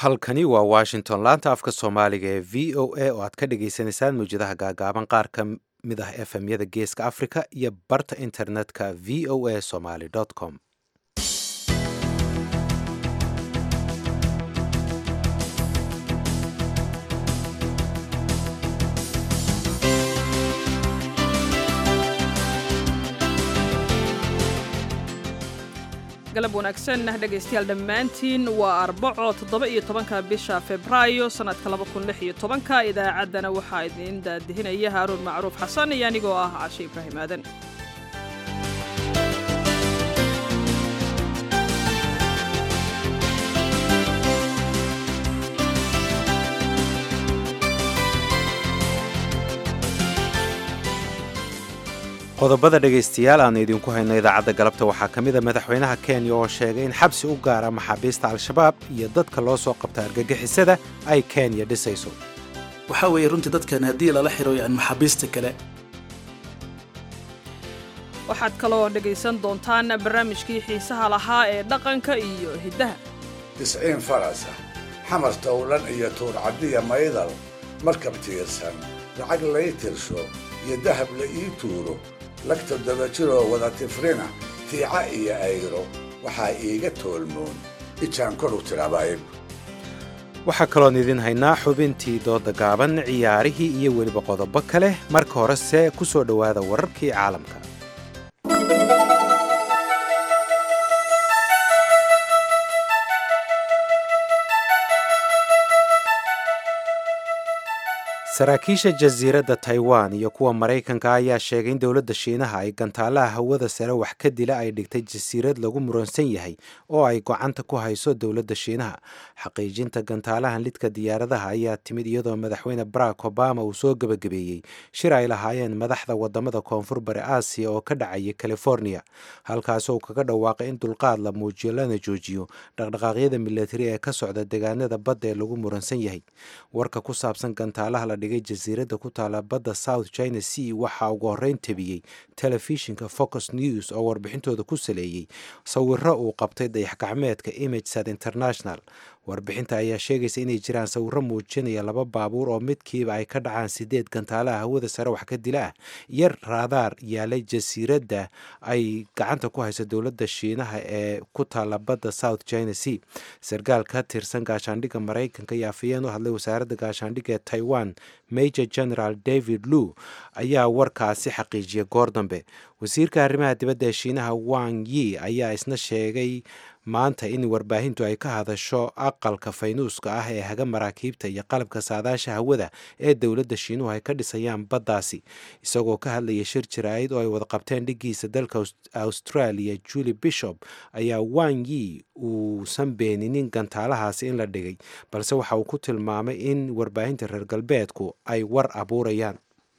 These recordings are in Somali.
halkani waa washington laanta afka soomaaliga ee v o a oo aad ka dhagaysanaysaan mawjadaha gaagaaban qaar ka mid ah efmyada geeska africa iyo barta internetka v o a somaly com galab wanaagsan dhegaystayaal dhammaantiin waa arbaco toddoba iyo tobanka bisha febraayo sannadka laba kun lix iyo tobanka idaacaddana waxaa idiin daadihinaya haaruun macruuf xasan iyo anigoo ah cashe ibraahim aadan qodobada dhegaystayaal aanu idinku hayno idaacadda galabta waxaa ka mid a madaxweynaha kenya oo sheegay in xabsi u gaara maxaabiista al-shabaab iyo dadka loo soo qabta argagixisada ay kenya dhisayso waxaa weeye runtii dadkan haddii lala xiro yani maxaabiista kale waxaad kaloo dhegaysan doontaan barnaamijkii xiisaha lahaa ee dhaqanka iyo hiddaha tisciin farasa xamar towlan iyo tuurcaddiya maydal markab tiirsan lacag lay tirsho iyo dahab la ii tuuro lagta dabajiroo wada tifrina tiica iyo ayro waxaa iiga toolmoon ijaan koru tirabayb waxaa kaloon idin haynaa xubintii dooda gaaban ciyaarihii iyo weliba qodobo kale marka horese ku soo dhowaada wararkii caalamka saraakiisha jasiiradda taiwan iyo kuwa maraykanka ayaa sheegay in dowladda shiinaha ay gantaalaha hawada sare wax ka dila ay dhigtay jasiirad lagu muransan yahay oo ay gocanta ku hayso dowladda shiinaha xaqiijinta gantaalahan lidka diyaaradaha ayaa timid iyadoo madaxweyne barack obama uu soo gebagabeeyey shir ay lahaayeen madaxda wadamada koonfur bari aasiya oo ka dhacaya california halkaasoo kaga dhawaaqay in dulqaad la muujiyo lana joojiyo dhaqdhaqaaqyada milatari ee ka socda deegaanada badda ee lagu muransan yahay warka ku saabsan gantaalaha la dhigay jasiiradda ku taala badda south china sea waxaa ugu horreyn tabiyey telefishinka focus news oo warbixintooda ku saleeyey sawiro uu qabtay dayax gacmeedka imagesat international warbixinta ayaa sheegaysa inay jiraan sawiro muujinaya laba baabuur oo midkiiba ay ka dhacaan sideed gantaalaha hawada sare wax ka dila ah iyo raadaar yaalay jasiiradda ay gacanta ku hayso dowladda shiinaha ee ku taala badda south china sea sarkaal ka tirsan gaashaandhigga maraykanka iyo afayeen u hadlay wasaaradda gaashaandhigga ee taiwan major general david lu ayaa warkaasi xaqiijiyay goor dambe wasiirka arrimaha dibadda ee shiinaha wang yi ayaa isna sheegay maanta in warbaahintu ay ka hadasho aqalka faynuuska ah ee haga maraakiibta iyo qalabka saadaasha hawada ee dowladda shiinuhu ay ka dhisayaan baddaasi isagoo ka hadlaya shir jaraa'id oo ay wada qabteen dhiggiisa dalka australia julie bishop ayaa wang yi uusan beeninin gantaalahaasi in la dhigay balse waxa uu ku tilmaamay in warbaahinta reer galbeedku ay war abuurayaan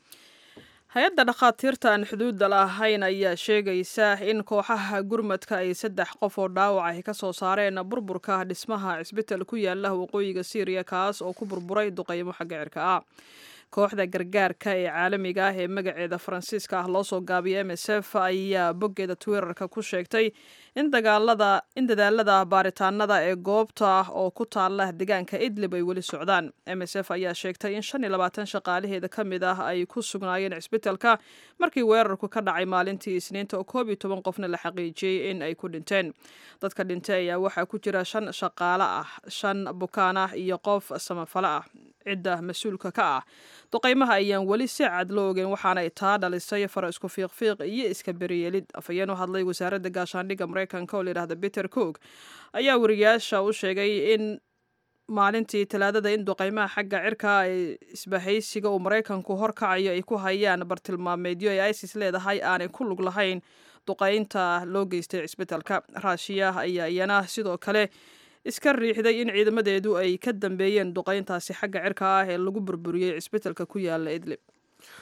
hay-adda dhakhaatiirta aan xuduudda lahayn ayaa sheegaysa in kooxaha gurmadka ay saddex qof oo dhaawac ay ka soo saareen burburka dhismaha cisbital ku yaala waqooyiga syriya kaas oo ku burburay duqaymo xagga cirka ah kooxda gargaarka ee caalamiga ah ee magaceeda faransiiska ah loo soo gaabiyay m s f ayaa boggeeda twitterka ku sheegtay in dagaalada in dadaalada baaritaanada ee goobta ah oo ku taala deegaanka idlib ay weli socdaan m s f ayaa sheegtay in shan iyo labaatan shaqaalaheeda ka mid ah ay ku sugnaayeen cisbitalka markii weerarku ka dhacay maalintii isniinta oo koob iyo toban qofna la xaqiijiyey in ay ku dhinteen dadka dhintay ayaa waxaa ku jira shan shaqaale ah shan bukaan ah iyo qof samafale ah cidda mas-uulka ka ah duqaymaha ayaan weli si cad loo ogeyn waxaana ay taa dhalisay fara isku fiiqfiiq iyo iska beriyeelid afhayeen u hadlay wasaaradda gaashaandhigga maraykanka oo layidhahda peter cook ayaa wariyaasha u sheegay in maalintii talaadada in duqaymaha xagga cirka ee isbahaysiga uu maraykanku horkacayo ay ku hayaan bartilmaameedyo ee isis leedahay aanay ku lug lahayn duqaynta loo geystay cisbitalka raashiya ayaa iyana sidoo kale iska riixday in ciidamadeedu ay ka dambeeyeen duqayntaasi xagga cirka ah ee lagu burburiyey cisbitalka ku yaala idlib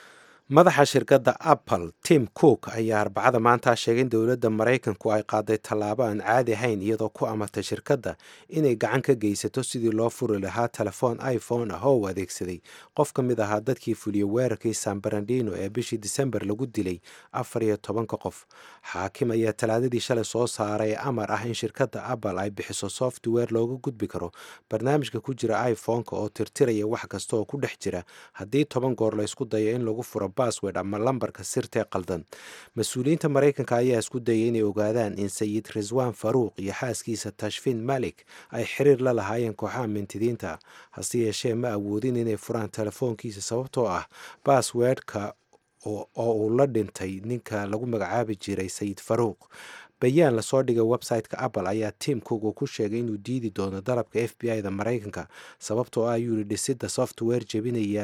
madaxa shirkadda apple tim cook ayaa arbacada maanta sheegay in dowladda maraykanku ay qaaday tallaabo aan caadi ahayn iyadoo ku amartay shirkadda inay gacan ka geysato sidii loo furi lahaa telefoon iphone ah oo u adeegsaday qof ka mid ahaa dadkii fuliyey weerarkii san barandino ee bishii disembar lagu dilay afar iyo tobanka qof xaakim ayaa talaadadii shalay soo saaray amar ah in shirkadda apple ay bixiso software looga gudbi karo barnaamijka ku jira iphone-ka oo tirtiraya wax kasta oo ku dhex jira haddii toban goor la ysku dayo in lagu furo basword ama lambarka sirtee qaldan mas-uuliyiinta maraykanka ayaa isku dayay inay ogaadaan in sayid riswan faruuq iyo xaaskiisa tashfin malik ay xiriir la lahaayeen kooxaha mintidiinta hase yeeshee ma awoodin inay furaan telefoonkiisa sababtoo ah baswordka oo uu la dhintay ninka lagu magacaabi jiray sayid faruuq bayaan lasoo dhigay website-ka apple ayaa tim cook uu ku sheegay inuu diidi doono dalabka f b i da maraykanka sababtoo ah ayuu yihi dhisidda software jebinaya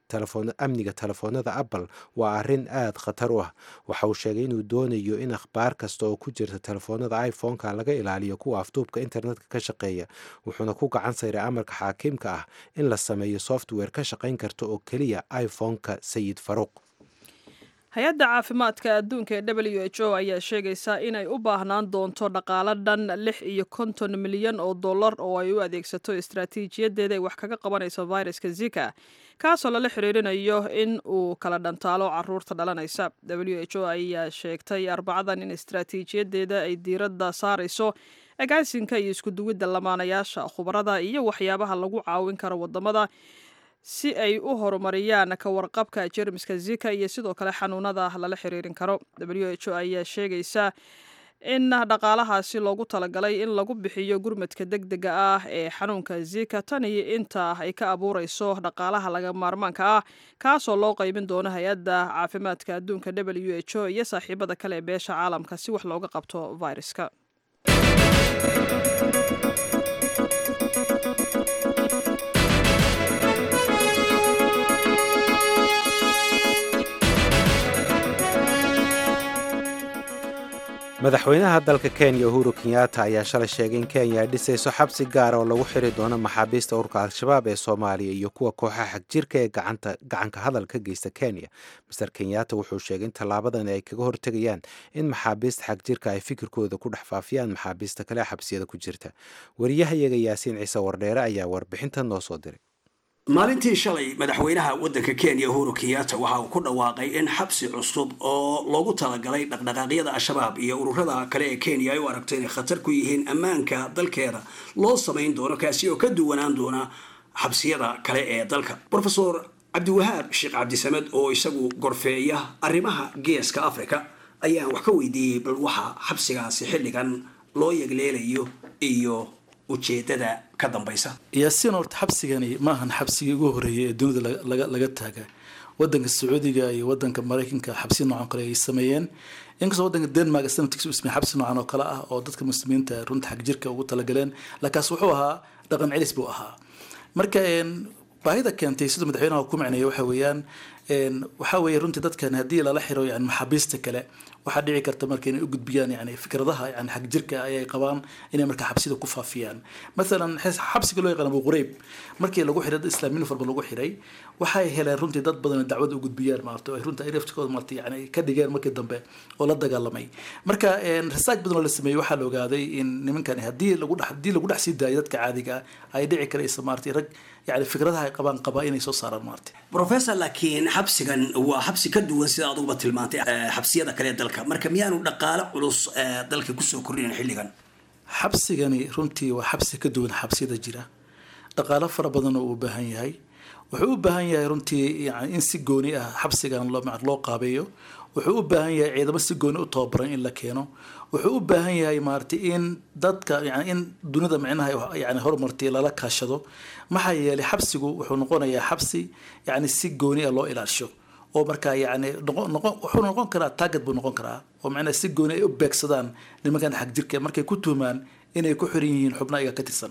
amniga telefoonada apple waa arrin aada khatar u ah waxa uu sheegay inuu doonayo in akhbaar kasta oo ku jirta telefoonada iphone-ka laga ilaaliyo kuwa afduubka internetka ka shaqeeya wuxuuna ku gacan sayray amarka xaakiimka ah in la sameeyo software ka shaqayn karta oo keliya iphone-ka sayid faruuq hay-adda caafimaadka adduunka ee w h o ayaa sheegaysaa inay u baahnaan doonto dhaqaalo dhan lix iyo konton milyan oo dollar oo ay u adeegsato istaraatiijiyadeeda ay wax kaga qabanayso viruska zika kaasoo lala xiriirinayo in uu kala dhantaalo caruurta dhalanaysa w h o ayaa sheegtay arbacadan in istaraatiijiyadeeda ay diiradda saarayso agaasinka iyo iskuduwidda lamaanayaasha khubarada iyo waxyaabaha lagu caawin karo wadamada si ay u horumariyaan ka warqabka jermiska zika iyo sidoo kale xanuunada lala xiriirin karo w h o ayaa sheegaysa in dhaqaalahaasi loogu talagalay in lagu bixiyo gurmadka deg dega ah ee xanuunka zika tan iyo inta ay ka abuureyso dhaqaalaha laga maarmaanka ah kaasoo loo qeybin doono hay-adda caafimaadka adduunka w h o iyo saaxiibada kale ee beesha caalamka si wax looga qabto viruska madaxweynaha dalka kenya uhuru kenyatta ayaa shalay sheegay in kenya ay dhisayso xabsi gaara oo lagu xiri doono maxaabiista ururka al-shabaab ee soomaaliya iyo kuwa kooxaha xagjirka ee gacanka hadal ka geysta kenya master kenyatta wuxuu sheegay in tallaabadan ay kaga hortegayaan in maxaabiista xagjirka ay fikirkooda ku dhex faafiyaan maxaabiista kale xabsiyada ku jirta wariyahayaga yaasiin ciise wardheere ayaa warbixintan noo soo diray maalintii shalay madaxweynaha waddanka kenya uhuru kenyatta waxa uu ku dhawaaqay in xabsi cusub oo loogu talagalay dhaqdhaqaaqyada al-shabaab iyo ururada kale ee kenya ay u aragto inay khatar ku yihiin ammaanka dalkeeda loo samayn doono kaasi oo ka duwanaan doona xabsiyada kale ee dalka rofesor cabdiwahaab sheekh cabdisamed oo isagu gorfeeya arrimaha geeska africa ayaan wax ka weydiiyey bal waxa xabsigaasi xilligan loo yegleelayo iyo ujeedada ka dambaysa yaasiin horta xabsigani maahan xabsigii ugu horreeyay ee dunida laga laga taaga wadanka sacuudiga iyo wadanka maraykanka xabsi noocan kale ay sameeyeen inkastoo wadanka denmark sanadkiisa uu sameeyey xabsi noocan oo kale ah oo dadka muslimiinta runta xag jirka ugu talagaleen laakiinse wuxuu ahaa dhaqan celis buu ahaa marka baahida keentay siduu madaxweynaha ku micneeya waxa weeyaan waxaa weeye runtii dadkan haddii lala xiro yani maxaabiista kale waxaa dhici karta marka inay u gudbiyaan yani fikradaha yani xag jirka ayay qabaan inay marka xabsida ku faafiyaan mathalan xabsiga loo yaqaan abu qurayb markii lagu xiray dad islaamiyin farba lagu xiray waxay heleen runtii dad badan oo dacwada u gudbiyaan maarta oo runtii ay laftikooda maarta yani ka dhigeen markii dambe oo la dagaalamay marka research badan oo la sameeyey waxaa la ogaaday in nimankan haddii lagu dhex haddii lagu dhex sii daayo dadka caadiga ah ay dhici karaysa maarta rag yani fikradaha ay qabaan qabaa inay soo saaraan maarta professor laakiin xabsigan waa xabsi ka duwan sida aduguba tilmaantay xabsiyada kale ee dalka marka miyaanu dhaqaale culus dalka kusoo kordhinayn xilligan xabsigani runtii waa xabsi ka duwan xabsiyada jira dhaqaalo fara badan oo u baahan yahay wuxuu u baahan yahay runtii yani in si gooni ah xabsigan loo loo qaabeeyo wuxuu u baahan yahay ciidamo si gooni u tababaran in la keeno wuxuu u baahan yahay maaragtay in dadka yani in dunida micnaha yani horumartay lala kaashado maxaa yeelay xabsigu wuxuu noqonayaa xabsi yani si gooni ah loo ilaasho oo markaa yani noqon noqon wuxuu noqon karaa target buu noqon karaa oo macnaha si gooni ay u beegsadaan nimankan xag jirka markay ku tuumaan inay ku xiran yihiin xubna iga ka tirsan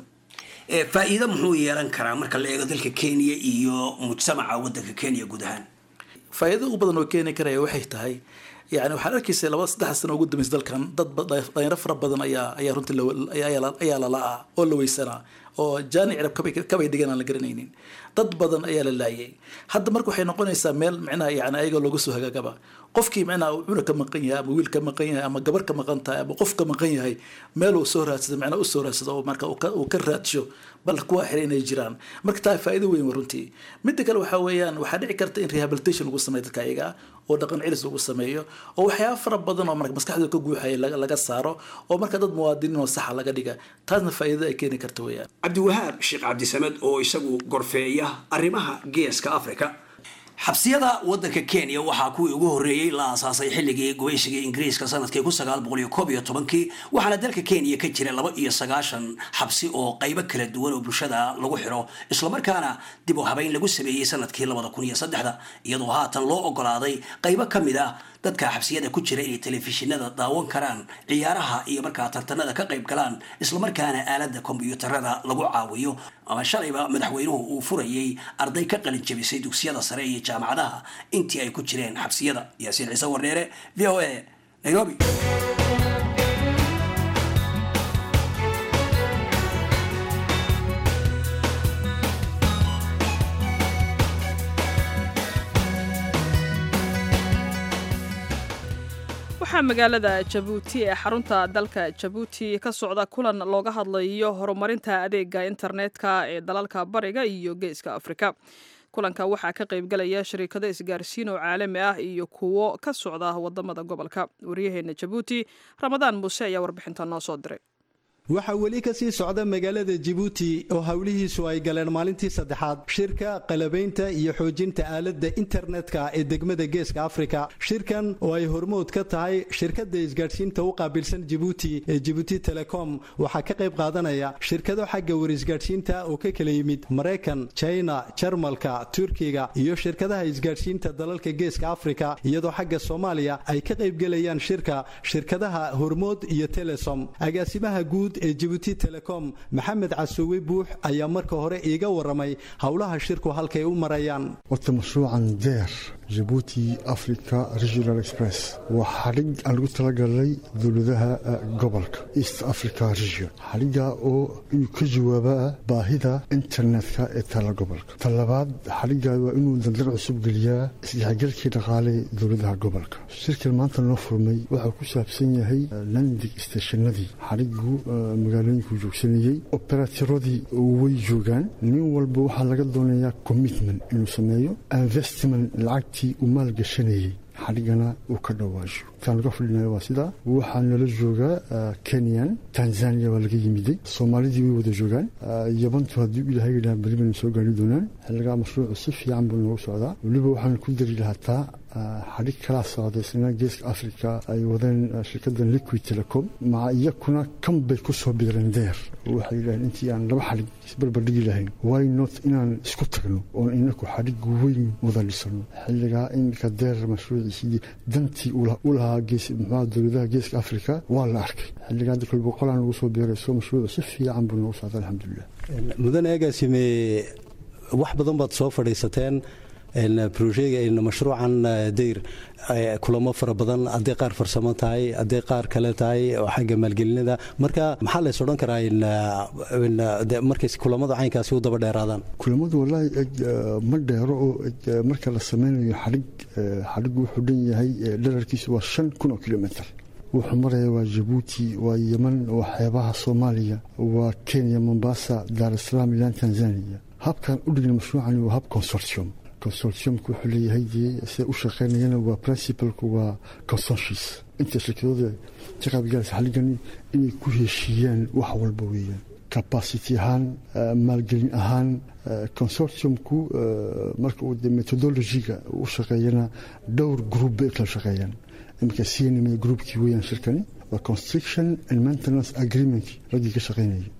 faa'iido muxuu yeelan karaa marka la eego dalka kenya iyo mujtamaca waddanka kenya guud ahaan faa'iido ugu badan oo keeni karaya waxay tahay yani waxaan arkaysa laba saddex sano ugu dambaysa dalkan dad dhalinyaro fara badan ayaa ayaa runtii ayaa lalaa oo la weysanaa oo jaani cirab kabay dhigan aan la garanaynin dad badan ayaa la laayay hadda marka waxay noqonaysaa meel micnaha yani ayaga looga soo hagaagaba qofkii micnaha cuna ka maqan yahay ama wiil ka maqan yahay ama gabar ka maqan tahay ama qof ka maqan yahay meel uu soo raadsado micnaha u soo raadsado oo marka uu ka raadsho bal kuwa xiray inay jiraan marka taa faa'iido weyn wa runtii midda kale waxaa weeyaan waxaa dhici karta in rehabilitation lagu sameeyo dadka ayaga oo dhaqan cilis lagu sameeyo oo waxyaaba fara badan oo marka maskaxdooda ka guuxaya laga saaro oo marka dad muwaadiniin oo saxa laga dhiga taasna faa'iidada ay keeni karta weeyaan cabdiwahaab sheekh cabdisamed oo isagu gorfeeya arrimaha geeska africa xabsiyada wadanka kenya waxaa kuwii ugu horreeyey la aasaasay xilligii gubaysiga ingiriiska sanadkii kun sagaal boqol iyo koob iyo tobankii waxaana dalka kenya ka jira laba iyo sagaashan xabsi oo qaybo kala duwan oo bulshada lagu xiro islamarkaana dib u habeyn lagu sameeyey sanadkii labada kun iyo saddexda iyadoo haatan loo ogolaaday qaybo ka mid ah dadka xabsiyada ku jira inay telefishinada daawan karaan ciyaaraha iyo markaa tartanada ka qayb galaan islamarkaana aalada kombyuutarada lagu caawiyo ama shalayba madaxweynuhu uu furayay arday ka qalin jabisay dugsiyada sare iyo jaamacadaha intii ay ku jireen xabsiyada yaasiin ciise warneere v o a nairobi waxaa magaalada jabuuti ee xarunta dalka jabuuti ka socda kulan looga hadlayo horumarinta adeega internetka ee dalalka bariga iyo geeska afrika kulanka waxaa ka qaybgalaya shariikado isgaarsiin oo caalami ah iyo kuwo ka socda wadamada gobolka waryaheena jabuuti ramadaan muuse ayaa warbixinta noo soo diray waxaa weli ka sii socda magaalada jibuuti oo howlihiisu ay galeen maalintii saddexaad shirka qalabaynta iyo xoojinta aaladda internetka ee degmada geeska afrika shirkan oo ay hormood ka tahay shirkadda isgaadhsiinta u qaabilsan jibuuti ee jibuuti telecom waxaa ka qayb qaadanaya shirkado xagga warisgaadhsiinta oo ka kala yimid maraykan jina jarmalka turkiga iyo shirkadaha isgaadhsiinta dalalka geeska afrika iyadoo xagga soomaaliya ay ka qaybgelayaan shirka shirkadaha hormood iyo telesom agaasimaha guud ee jibuuti telecom maxamed casuwe buux ayaa marka hore iiga waramay howlaha shirku halkay u marayaan wata mashruucan deer jibuuti africa regional express waa xadhig aan lagu talagalay dowladaha gobolka east africa region xadhigga oo inuu ka jawaabaa baahida internetka ee tala gobolka talabaad xadhigga waa inuu dandar cusub geliyaa isdhexgalkii dhaqaale dowladaha gobolka shirkan maanta noo furmay waxaa ku saabsan yahay landing stationadii xadhiggu magaalooyinkuu joogsanayey oberatiradii way joogaan nin walba waxaa laga doonayaa commitment inuu sameeyo investment lacagtii uu maalgashanayey xadhigana uu ka dhawaasho taan laga fadhinayo waa sidaa waxaa nala joogaa kenyan tanzania waa laga yimiday soomaalidii way wada joogaan yabantu haddii ilaahay yidhaha beri baynu soo gaari doonaan xilligaa mashruucu si fiican buu noogu socdaa weliba waxaan ku dari lahataa xadhig kalaa socda isna geeska africa ay wadeen shirkaddan liquid telecom maca iyakuna kan bay ku soo biireen deer waxay yidhaheen intii aan laba xadhig isbarbardhigi lahayn why not inaan isku tagno oon inaku xadhig weyn wada dhisano xilligaa iminka deer mashruuciisidii dantii u lahaa muxuaa dowladaha geeska africa waa la arkay xilligaa hadda kol boqolaan lagu soo biirayso mashruucu si fiican buu noogu socda alxamdulilah mudan eegaasime wax badan baad soo fadhiisateen brojega mashruucan dayr kulamo fara badan hadday qaar farsamo tahay hadday qaar kale tahay xagga maalgelinada marka maxaa lays odhan karaa markay kulamada caynkaasi u daba dheeraadaan kulamadu wallaahi ma dheero oo marka la sameynayo xadhig xadhiggu wuxuu dhan yahay dherarkiisu waa shan kun oo kilomitr wuxuu maraya waa jabuuti waa yeman waa xeebaha soomaaliya waa kenya mombasa daar salaam ilaan tanzania habkan u dhigna mashruucani waa hab consortium consortiumku wuxuu leeyahay dee sida u shaqeynayana waa principalku waa consensus inta shirkadooda ka qaybgalaysa xalligani inay ku heshiiyaan wax walba weeyaan capacity ahaan maalgelin ahaan consortiumku marka uu de methodologiga u shaqeeyana dhowr group bay kala shaqeeyaan iminka cnma groupkii weeyaan shirkani waa construction and maintenance agreement raggii ka shaqeynaya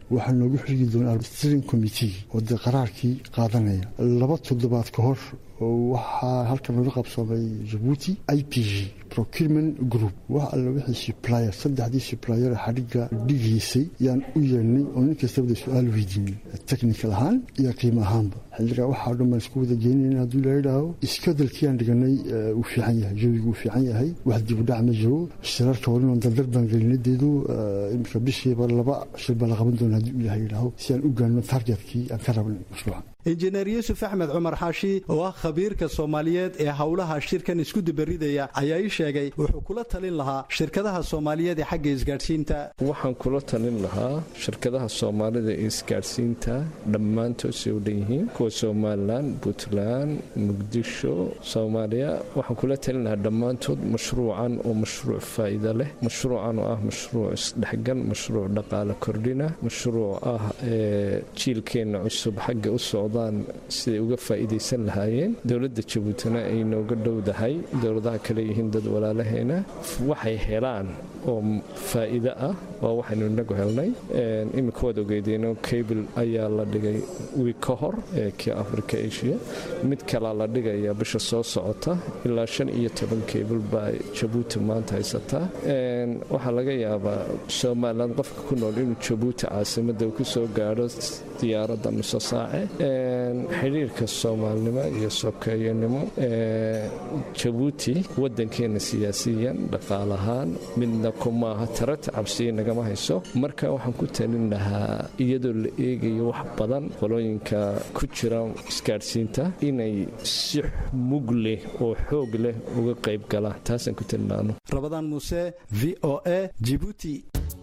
waxaa noogu xigi doonaa steering committee oo dee qaraarkii qaadanaya laba toddobaad ka hor waxaa halkan laga qabsoomay jabuuti i p g procurement group wax alla wixii supplier saddexdii supplier xadhigga dhigaysay yaan u yeelnay oo nin kastabada su-aal weydiinay technical ahaan iyo qiimo ahaanba xilligaa waxaa dhan baan isku wada geynayna hadduu la yidhaaho iskadelkiiaan dhiganay uu fiican yahay jawigu uu fiican yahay wax dibudhac ma jiro shirarka waliban dardar baan gelinadeedu imika bishiiba laba shir baa la qaban doona hadduu ilahay yidhaaho si aan u gaano targetkii aan ka rabnay mashruuca injineer yuusuf axmed cumar xaashi oo ah khabiirka soomaaliyeed ee howlaha shirkan isku dabaridaya ayaa ii sheegay wuxuu kula talin lahaa shirkadaha soomaaliyeed ee xagga isgaadhsiinta waxaan kula talin lahaa shirkadaha soomaalida ee isgaadhsiinta dhammaantood say u dhan yihiin kuwa somalilan puntland muqdisho soomaaliya waxaan kula talin lahaa dhammaantood mashruucan oo mashruuc faa'iida leh mashruucan oo ah mashruuc isdhexgal mashruuc dhaqaale kordhina mashruuc ah jiilkeenna cusub xagga u socdaan siday uga faa'iidaysan lahaayeen dowladda jabuutina ay nooga dhowdahay dowladaha kale yihiin dad walaalaheena waxay helaan oo faa'iido ah waa waxaynu inagu helnay iminka waad ogeydeenoo cable ayaa la dhigay wiig ka hor ee kii africa asia mid kalaa la dhigayaa bisha soo socota ilaa shan iyo toban cable baa jabuuti maanta haysataa waxaa laga yaabaa somalilan qofka ku nool inuu jabuuti caasimadda ku soo gaadho diyaaradda nuso saace xidhiirka soomaalinimo iyo sokeeyanimo jabuuti wadankeena siyaasiyan dhaqaalahaan midna kumaaha tarata cabsiya nagama hayso marka waxaan ku talin lahaa iyadoo la eegayo wax badan qolooyinka ku jira isgaadhsiinta inay si mug leh oo xoog leh uga qayb galaan taasaan ku talin laano rabadaan muuse v o a jibuuti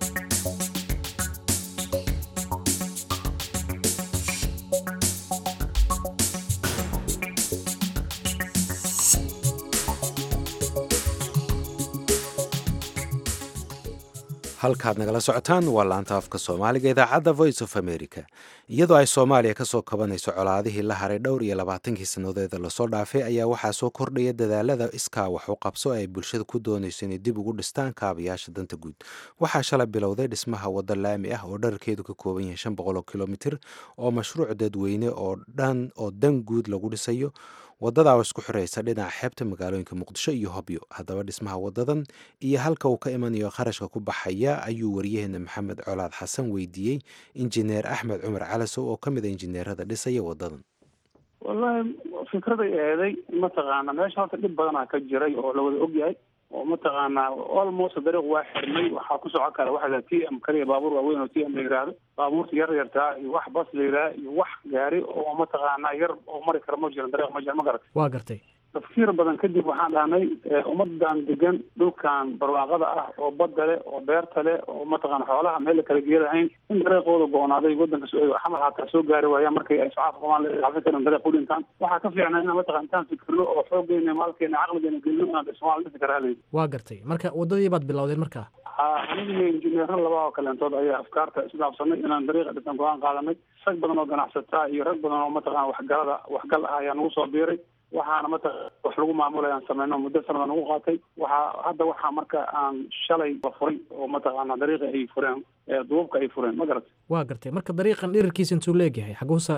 halkaad nagala socotaan waa laanta afka soomaaliga idaacadda voice of america iyadoo ay soomaaliya kasoo kabanayso colaadihii la haray dhowr iyo labaatankii sannadoeda lasoo dhaafay ayaa waxaa soo kordhaya dadaalada iskaa wax u qabso ay bulshada ku doonayso inay dib ugu dhistaan kaabayaasha danta guud waxaa shalay bilowday dhismaha wadda laami ah oo dherarkeedu ka kooban yahay shan boqoloo kilomitir oo mashruuc dadweyne oo dhan oo dan guud lagu dhisayo wadada oo isku xiraysa dhinaca xeebta magaalooyinka muqdisho iyo hobyo haddaba dhismaha wadadan iyo halka uu ka imanayo kharashka ku baxaya ayuu wariyaheena maxamed colaad xasan weydiiyey injineer axmed cumar calasow oo ka mid a injineerada dhisaya wadadan wallahi fikraday eeday mataqaana meesha horta dhib badanaa ka jiray oo lawada ogyahay oo mataqaanaa almost dariiq waa xirmay waxaa ku socon kara waxa t m kaliya baabuur waaweyn oo t m la yihahdo baabuurta yar yartaa iyo wax bas la yidhaha iyo wax gaari oo mataqaanaa yar oo mari kara ma jiran dariiq ma jiran ma garat waa gartay tafkiir badan kadib waxaan dhahnay ummadan degan dhulkan barwaaqada ah oo badda leh oo beerta leh oo mataqana xoolaha meel la kala geelahayn in dariiqooda go-onaaday wadanka xamar haataa soo gaari waayaan markay ay socodka qabaan xafin karin dariiq u dhintaan waxaa ka fiicnaa inaan mataqana intaan fikirno oo xoogeena maalkeena caqligeena gelino inaan dhismaal dhisi kara halaydi waa gartay marka wadadii baad bilowdeen markaa aniga injineero laba oo kaleentood ayaa afkaarta isdhaafsanay inaan dariiqa dhisan go-aan qaadanay rag badan oo ganacsataa iyo rag badan oo mataqana waxgalada waxgal ah ayaa nagu soo biiray waxaana mataqana wax lagu maamulay aan sameyno muddo sanada nagu qaatay waxaa hadda waxaa marka aan shalay la furay oo mataqaana dariiqa ay fureen duubka ay fureen ma garatay waa gartay marka dariiqan dhirirkiisa intuu leegyahay xaguusa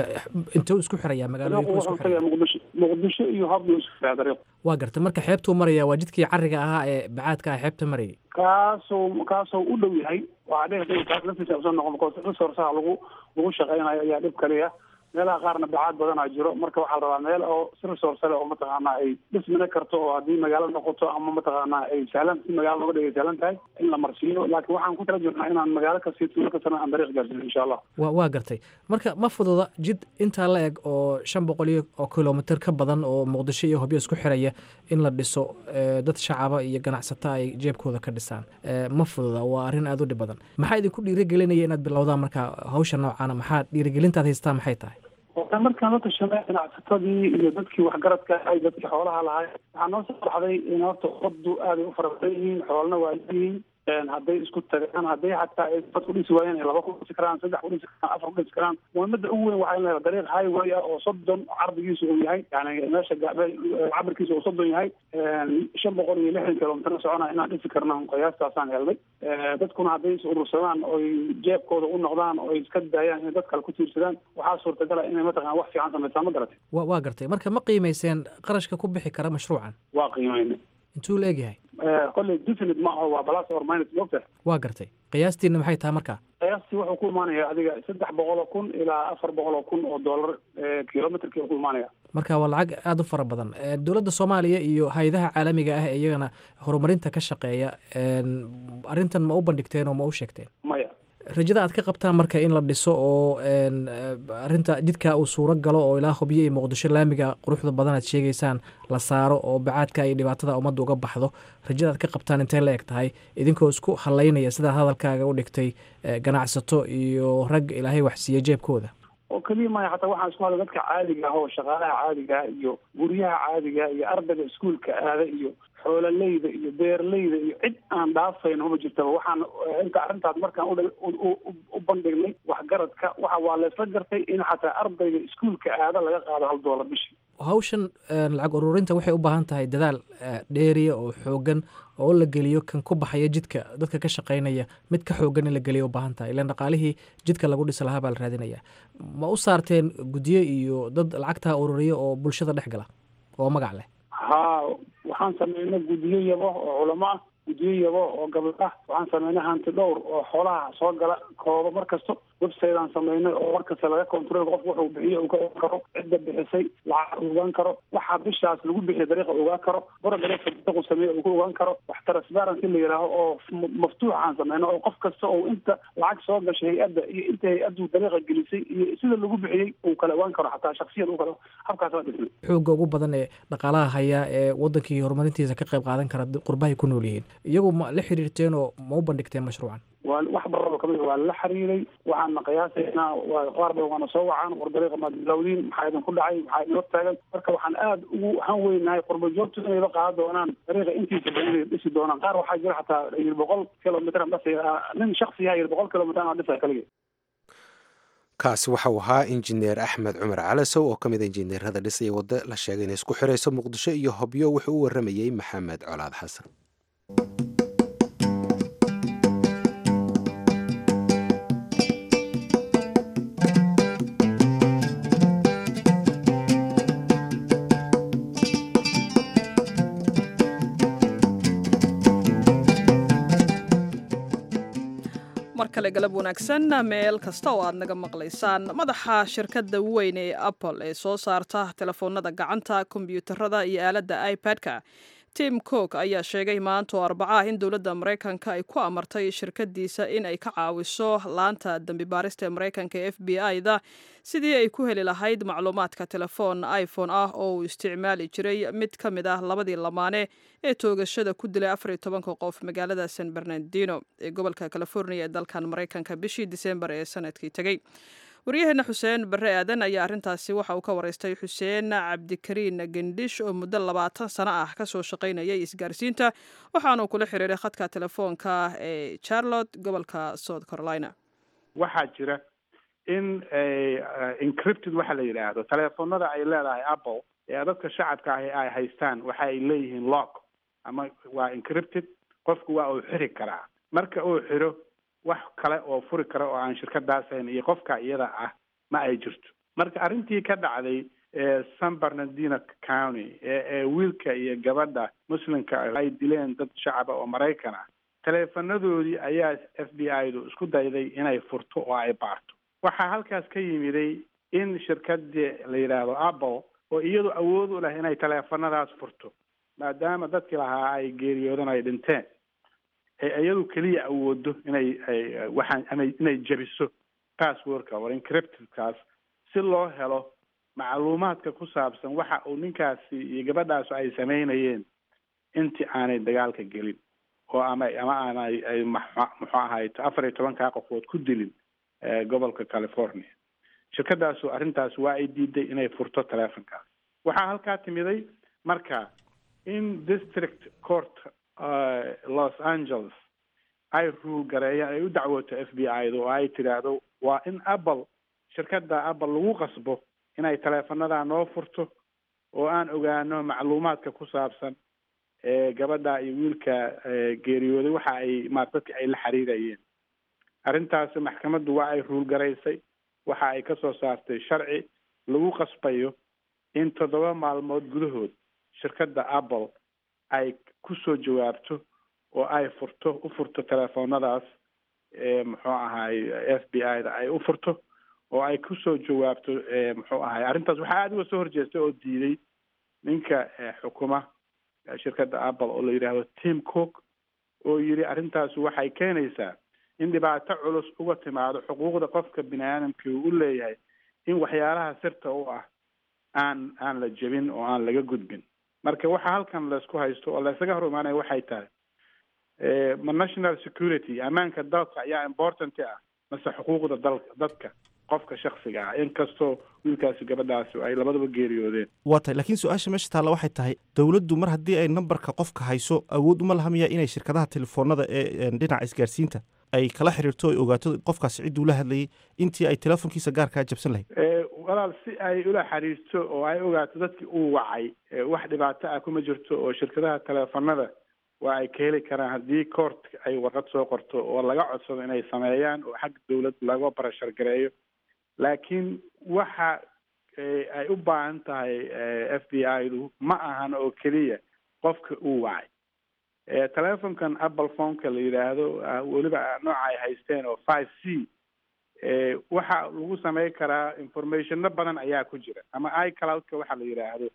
intuu isku xirayaa magaalooyinku isku xiraya muqdisho muqdisho iyo habdu isku xiraya dariiq waa gartay marka xeebtuu maraya waa jidkii cariga ahaa ee bacaadka ah xeebta marayay kaasoo kaasoo u dhow yahay waxaa dhici kaas laftiisa usoo noqon because resourceha lagu lagu shaqeynayo ayaa dhib kaliya meelaha qaarna bacaad badanaa jiro marka waxaa la rabaa meel oo si resource leh oo mataqaana ay dhismina karto oo haddii magaalo noqoto ama mataqaana ay sahlan si magaalo looga dhigay sahlan tahay in la marsiiyo laakiin waxaan ku tala jirnaa inaan magaalo kasii tuulo kastana aan dariiq gaarsiino insha allah wa waa gartay marka ma fududa jid intaa la eg oo shan boqol iyo oo kilomitr ka badan oo muqdisho iyo hobyo isku xiraya in la dhiso dad shacaba iyo ganacsata ay jeebkooda ka dhisaan ma fududa waa arrin aada u dhib badan maxaa idinku dhiirigelinaya inaad bilowdaan marka hawsha noocaana maxaa dhiirigelintaad haystaa maxay tahay oo markaan la tashanay ganacsatadii iyo dadkii waxgaradka ahay dadkii xoolaha lahay waxaa noo soo baxday in horta ummaddu aaday u fara badan yihiin xoolna waa leeyihiin hadday isku tagaan hadday xataa ay dad ku dhisi waayeen ay laba ku dhisi karaan saddex ku dhisi karaan afar ku dhisi karaan muhiimada ugu weyn waxaa in la dariiq highway ah oo soddon cardigiisu uu yahay yani meesha cabirkiisa uu soddon yahay shan boqol iyo lixdan kilomitr socona inaan dhisi karna qiyaastaasaan helnay dadkuna hadday is urursadaan oy jeebkooda u noqdaan oo iska daayaan inay dad kale ku tiirsadaan waxaa suurtagala inay mataqana wax fiican samaysaan ma garatay wa waa gartay marka ma qiimayseen qarashka ku bixi kara mashruucan waa qiimayna intuu la egyahay kolley definite ma aho waa plus or minus moogta waa gartay qiyaastiina maxay tahay marka qiyaastii wuxuu ku imaanaya adiga saddex boqol oo kun ilaa afar boqol oo kun oo dollar kilometerkii ku imaanaya marka waa lacag aada u fara badan dowladda soomaaliya iyo hay-adaha caalamiga ah ee iyagana horumarinta ka shaqeeya arrintan ma u bandhigteen oo ma u sheegteen maya rajada aad ka qabtaan marka in la dhiso oo arinta jidka uu suuro galo oo ilaa hubyo iyo muqdisho laamiga quruxda badan aad sheegaysaan la saaro oo bacaadka iyo dhibaatada ummadda uga baxdo rajada aad ka qabtaan intay la eg tahay idinkoo isku halaynaya sidaa hadalkaaga u dhigtay ganacsato iyo rag ilaahay waxsiiya jeebkooda oo keliya maya hataa waxaan isku hadla dadka caadiga ah oo shaqaalaha caadiga ah iyo guryaha caadiga iyo ardayga iskuolka aada iyo xoololeyda iyo beerleyda iyo cid aan dhaafayno ma jirtaba waxaan inta arrintaas markaan u bandhignay waxgaradka waxa waa laysla gartay in xataa ardayga iskuolka aada laga qaado hal doolar bishii hawshan lacag ururinta waxay u baahan tahay dadaal dheeriya oo xoogan oo la geliyo kan ku baxaya jidka dadka ka shaqaynaya mid ka xoogan in la geliyo u baahan tahay ilaan dhaqaalihii jidka lagu dhisi lahaa baa la raadinaya ma u saarteen guddiyo iyo dad lacagtaa ururiya oo bulshada dhex gala oo magac leh haa waxaan sameynay guddiyo yabo oo culamo ah guddiyo yabo oo gabdho ah waxaan sameynay hanti dhowr oo xoolaha soo gala kooba mar kasto website aan sameynay oo mar kasta laga control qofku wuxuu bixiyo uu ka ogaan karo cidda bixisay lacag ogaan karo waxa bishaas lagu bixiya dariiqa ogaan karo borodariiqa dariiqu sameeya uu ka ogaan karo wax transparency la yidhaaho oo maftuux aan sameyno oo qof kasta oo inta lacag soo gashay hay-adda iyo inta hay-addu dariiqa gelisay iyo sida lagu bixiyey uu kala ogaan karo xataa shaksiyan uu kala habkaas waa dhisnay xoogga ugu badan ee dhaqaalaha haya ee wadankii horumarintiisa ka qayb qaadan kara qurbahay ku nool yihiin iyagu ma la xiriirteen oo ma u bandhigteen mashruucan waa wax baraba kamid waa la xiriiray waxaana qiyaasaynaa waa qaar ba waana soo wacaan war dariiqa maad bilowdiin maxaa idinku dhacay maxaa idin hortaagan marka waxaan aada ugu han weynahay qurba joogtu inayba qaadan doonaan dariiqa intiisa badan inay dhisi doonaan qaar waxaa jira xataa yir boqol kilomitr dhasay nin shaksi yaha yir boqol kilomitr aan dhisa kaligii kaasi waxau ahaa injineer axmed cumar calasow oo ka mid a injineerada dhisaya waddo la sheegay inay isku xirayso muqdisho iyo hobyo wuxuu u waramayey maxamed colaad xasan mar kale galab wanaagsan meel kasta oo aad naga maqlaysaan madaxa shirkadda weyn ee apple ee soo saarta telefoonada gacanta kombyuutarada iyo aaladda ipad-ka tim cook ayaa sheegay maanta oo arbaca ah in dowladda maraykanka ay ku amartay shirkadiisa in ay ka caawiso laanta dembi baarista ee maraykanka ee f b i-da sidii ay ku heli lahayd macluumaadka telefoon iphone ah oo uu isticmaali jiray mid ka mid ah labadii lamaane ee toogashada ku dilay afar iyo tobanka qof magaalada san bernardino ee gobolka california ee dalkan maraykanka bishii disembar ee sanadkii tegey waryaheena xuseen barre aadan ayaa arrintaasi waxa uu ka waraystay xuseen cabdikariin gendhish oo muddo labaatan sano ah kasoo shaqaynayay isgaarsiinta waxaanuu kula xiriiray khadka telefoonka ee charlotte gobolka south carolina waxaa jira in encrypted waxa la yidhaahdo teleefonada ay leedahay apple ee dadka shacabka ahi ay haystaan waxa ay leeyihiin lock ama waa encrypted qofku waa uu xiri karaa marka uu xiro wax kale oo furi kara oo aan shirkadaasayn iyo qofka iyada ah ma ay jirto marka arrintii ka dhacday san bernardino county ee wiilka iyo gabadha muslimka ay dileen dad shacaba oo maraykan ah taleefanadoodii ayaa f b i du isku dayday inay furto oo ay baarto waxaa halkaas ka yimiday in shirkadii la yidhaahdo apple oo iyadu awood u leh inay taleefanadaas furto maadaama dadkii lahaa ay geeriyoodan ay dhinteen iyadu keliya awoodo inay waxaan ama inay jebiso passwordka or encryptedkaas si loo helo macluumaadka ku saabsan waxa uu ninkaasi iyo gabadhaasu ay samaynayeen intii aanay dagaalka gelin oo ama ama aanay ay muxuu ahayto afar iyo tobankaa qofood ku dilin gobolka california shirkadaasu arrintaas waa ay diiday inay furto telefonkaas waxaa halkaa timiday marka in district court los angeles ay ruul gareeyaan ay u dacwooto f b i da oo ay tidhaahdo waa in apple shirkadda apple lagu qasbo inay taleefanada noo furto oo aan ogaano macluumaadka ku saabsan gabadha iyo wiilka geeriyooday waxa ay ma dadka ay la xiriirayeen arrintaasi maxkamaddu waa ay ruulgaraysay waxa ay ka soo saartay sharci lagu qasbayo in toddoba maalmood gudahood shirkadda apple ay kusoo jawaabto oo ay furto u furto telefoonadaas muxuu ahaay f b i da ay u furto oo ay kusoo jawaabto muxuu ahaay arrintaas waxaa aada uga soo horjeestay oo diiday ninka xukuma shirkadda apple oo la yidhaahdo tim cook oo yidhi arrintaasi waxay keenaysaa in dhibaato culus uga timaado xuquuqda qofka bini aadamka uu u leeyahay in waxyaalaha sirta u ah aan aan la jebin oo aan laga gudbin marka waxa halkan laysku haysto oo laysaga hor imaanaya waxay tahay ma national security ammaanka dalka ayaa important ah mase xuquuqda dalka dadka qofka shaksiga ah inkastoo wiilkaasi gabadhaasi ay labadaba geeriyoodeen waa tahay laakiin su-aasha meesha taalla waxay tahay dowladdu mar haddii ay nambarka qofka hayso awood uma laha miya inay shirkadaha telefoonada ee dhinaca isgaarsiinta ay kala xiriirto ay ogaato qofkaasi cidduu la hadlayay intii ay telefoonkiisa gaarkaa jabsan lahayd walaal si ay ula xiriirto oo ay ogaato dadkii uu wacay wax dhibaato ah kuma jirto oo shirkadaha teleefanada waa ay ka heli karaan haddii coort ay warqad soo qorto oo laga codsado inay sameeyaan oo xagga dawlad laga barashar gareeyo laakiin waxa ay u baahan tahay f b i du ma ahan oo keliya qofka uu wacay telefonkan apple phoneka la yidhaahdo weliba nooca ay haysteen oo five c waxa lagu samey karaa informationno badan ayaa ku jira ama icloudka waxa la yidhaahdo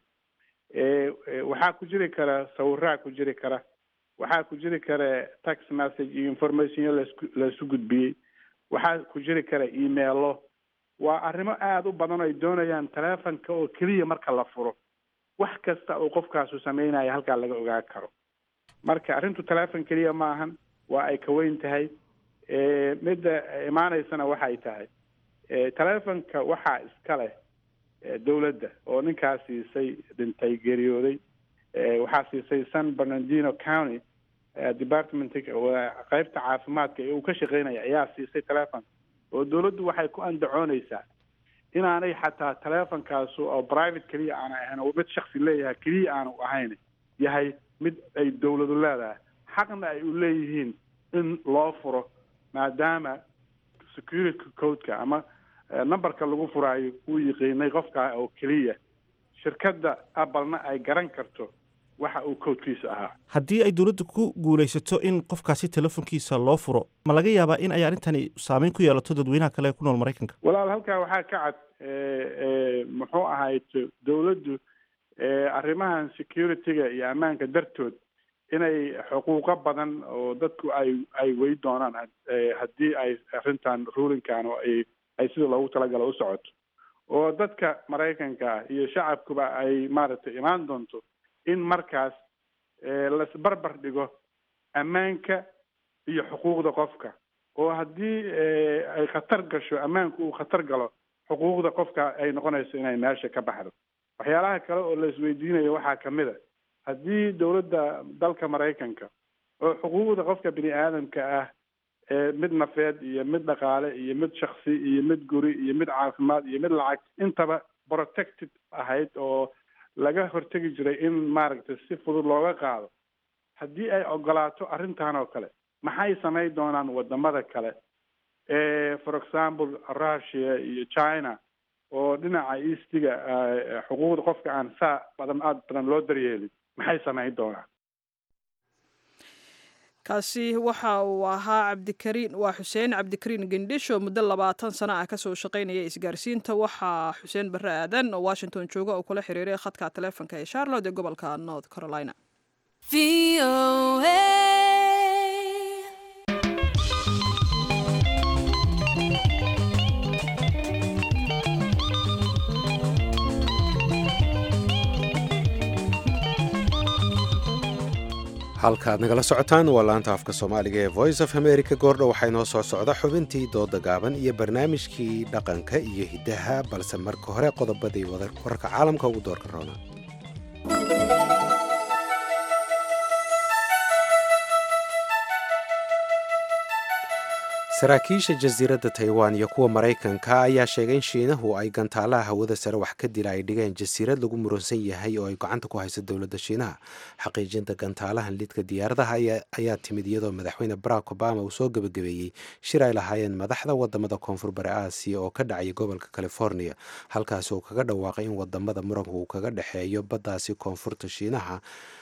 waxaa ku jiri kara sawiraa ku jiri kara waxaa ku jiri kara text message iyo informationyo lasku laisu gudbiyey waxaa ku jiri kara emailo waa arrimo aada u badan oo ay doonayaan telefonka oo keliya marka la furo wax kasta uu qofkaasu sameynaya halkaa laga ogaan karo marka arrintu telefon keliya ma ahan waa ay ka weyn tahay midda imaaneysana waxay tahay telefonka waxaa iska leh dawladda oo ninkaa siisay dhintay geeriyooday waxaa siisay san bernardino county departmentka qeybta caafimaadka ee uu ka shaqeynaya ayaa siisay telefon oo dawladdu waxay ku andacooneysaa inaanay xataa telefonkaas oo private keliya aana ahayn oo mid shaksi leeyahay keliya aanu ahayn yahay mid ay dawladu leedahay xaqna ay u leeyihiin in loo furo maadaama security codeka ama numberka lagu furaayo uu yiqiinay qofkaa oo keliya shirkadda applena ay garan karto waxa uu codkiisa ahaa haddii ay dowladda ku guulaysato in qofkaasi telefonkiisa loo furo ma laga yaabaa in ay arrintani saameyn ku yeelato dadweynaha kale ee ku nool maraykanka walaal halkaa waxaa ka cad muxuu ahayd dawladdu arrimahan security-ga iyo ammaanka dartood inay xuquuqo badan oo dadku ay ay wey doonaan haddii ay arrintan rulinkan oo ay ay sida loogu talagalo u socoto oo dadka maraykanka ah iyo shacabkuba ay maaragtay imaan doonto in markaas lasbarbar dhigo ammaanka iyo xuquuqda qofka oo haddii ay khatar gasho ammaanku uu khatar galo xuquuqda qofka ay noqonayso inay meesha ka baxdo waxyaalaha kale oo la isweydiinayo waxaa kamid a haddii dawladda dalka maraykanka oo xuquuqda qofka bini aadamka ah mid nafeed iyo mid dhaqaale iyo mid shaksi iyo mid guri iyo mid caafimaad iyo mid lacag intaba protected ahayd oo laga hortegi jiray in maaragtay si fudud looga qaado haddii ay ogolaato arrintan oo kale maxay samayn doonaan wadamada kale for example russia iyo china oo dhinaca eastiga xuquuqda qofka aan saa badan aada badan loo daryeelin maxay samayn doonaan kaasi waxa uu ahaa cabdikariin waa xuseen cabdikariin gendhisho muddo labaatan sano ah kasoo shaqaynaya isgaarsiinta waxaa xuseen barre aadan oo washington jooga oo kula xiriiray khadka taleefonka ee charlotte ee gobolka north carolina halkaaad nagala socotaan waa laanta afka soomaaliga ee voice of america goordho waxaa inoo soo socda xubintii dooda gaaban iyo barnaamijkii dhaqanka iyo hiddaha balse marka hore qodobadii wararka caalamka ugu doorka roona saraakiisha jasiiradda taiwan iyo kuwa maraykanka ayaa sheegay in shiinahu ay gantaalaha hawada sare wax ka dila ay dhigeen jasiirad lagu muransan yahay oo ay gacanta ku hayso dowladda shiinaha xaqiijinta gantaalahan lidka diyaaradaha ayaa timid iyadoo madaxweyne barack obama uu soo gebagabeeyey shir ay lahaayeen madaxda wadamada koonfur bari aasiya oo ka dhacaya gobolka california halkaasi uu kaga dhawaaqay in wadamada muranka uu kaga dhexeeyo baddaasi koonfurta shiinaha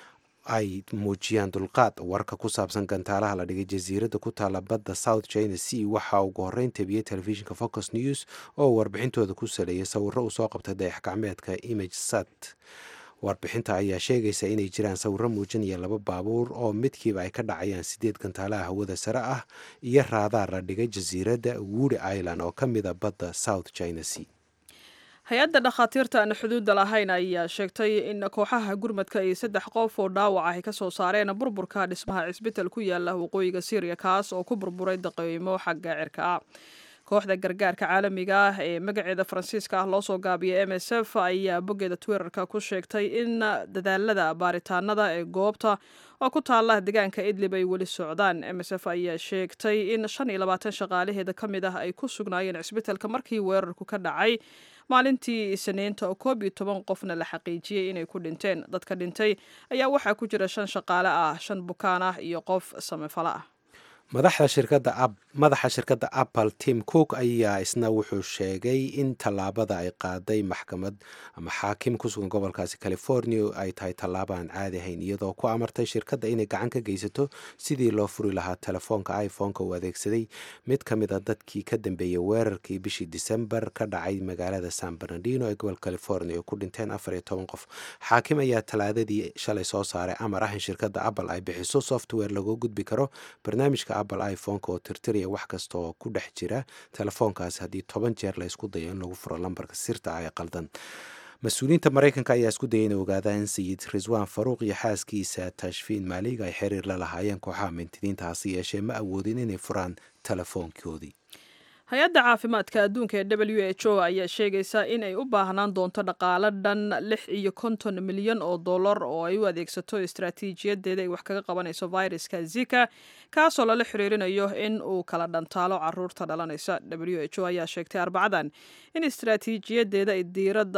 ay muujiyaan dulqaad warka ku saabsan gantaalaha la dhigay jasiiradda ku taala badda south china sea waxaa ugu horreyn tabiyey telefishinka focus news oo warbixintooda ku saleeyay sawiro uu soo qabtay dayax gacmeedka image sat warbixinta ayaa sheegaysa inay jiraan sawiro muujinaya laba baabuur oo midkiiba ay ka dhacayaan sideed gantaalaha hawada sare ah iyo raadaar la dhigay jasiiradda woody island oo ka mida badda south china sea hay-adda dhakhaatiirta aan xuduudda lahayn ayaa sheegtay in kooxaha gurmadka ay saddex qof oo dhaawac ay ka soo saareen burburka dhismaha cisbital ku yaala waqooyiga syriya kaas oo ku burburay daqeymo xagga cirka ah kooxda gargaarka caalamiga ah ee magaceeda faransiiska ah loo soo gaabiyay m s f ayaa boggeeda twitterka ku sheegtay in dadaalada baaritaanada ee goobta oo ku taala deegaanka idlib ay weli socdaan m s f ayaa sheegtay in shan iyo labaatan shaqaalaheeda ka mid ah ay ku sugnaayeen cisbitalka markii weerarku ka dhacay maalintii isniinta oo koob iyo toban qofna la xaqiijiyey inay ku dhinteen dadka dhintay ayaa waxaa ku jira shan shaqaale ah shan bukaan ah iyo qof samefalo ah madaxda shirkadda madaxa shirkadda apple tim cook ayaa isna wuxuu sheegay in tallaabada ay qaaday maxkamad ama xaakim ku sugan gobolkaasi california ay tahay tallaabo aan caadi ahayn iyadoo ku amartay shirkadda inay gacan ka geysato sidii loo furi lahaa telefoonka iphone-ka uu adeegsaday mid ka mid a dadkii ka dambeeyey weerarkii bishii disembar ka dhacay magaalada san bernardino ee gobolka california oo ku dhinteen afar iyo toban qof xaakim ayaa talaadadii shalay soo saaray amar ah in shirkadda apple ay bixiso software lagoo gudbi karo barnaamijka apple iphone-ka oo tirtiraya wax kasta oo ku dhex jira telefoonkaasi haddii toban jeer la ysku dayo in lagu furo lambarka sirta ah ee qaldan mas-uuliyiinta maraykanka ayaa isku dayay inay ogaadaan in sayid riswaan faruuq iyo xaaskiisa tashfiin maalig ay xiriir la lahaayeen kooxaha mintidiinta hase yeeshee ma awoodin inay furaan telefoonkoodii hay-adda caafimaadka adduunka ee w h o ayaa sheegaysa in ay u baahnaan doonto dhaqaalo dhan lix iyo konton milyan oo dollar oo ay u adeegsato istaraatiijiyadeeda ay wax kaga qabanayso viruska zika kaasoo lala xiriirinayo in uu kala dhantaalo caruurta dhalanaysa w h o ayaa sheegtay arbacadan in istaraatiijiyadeeda ay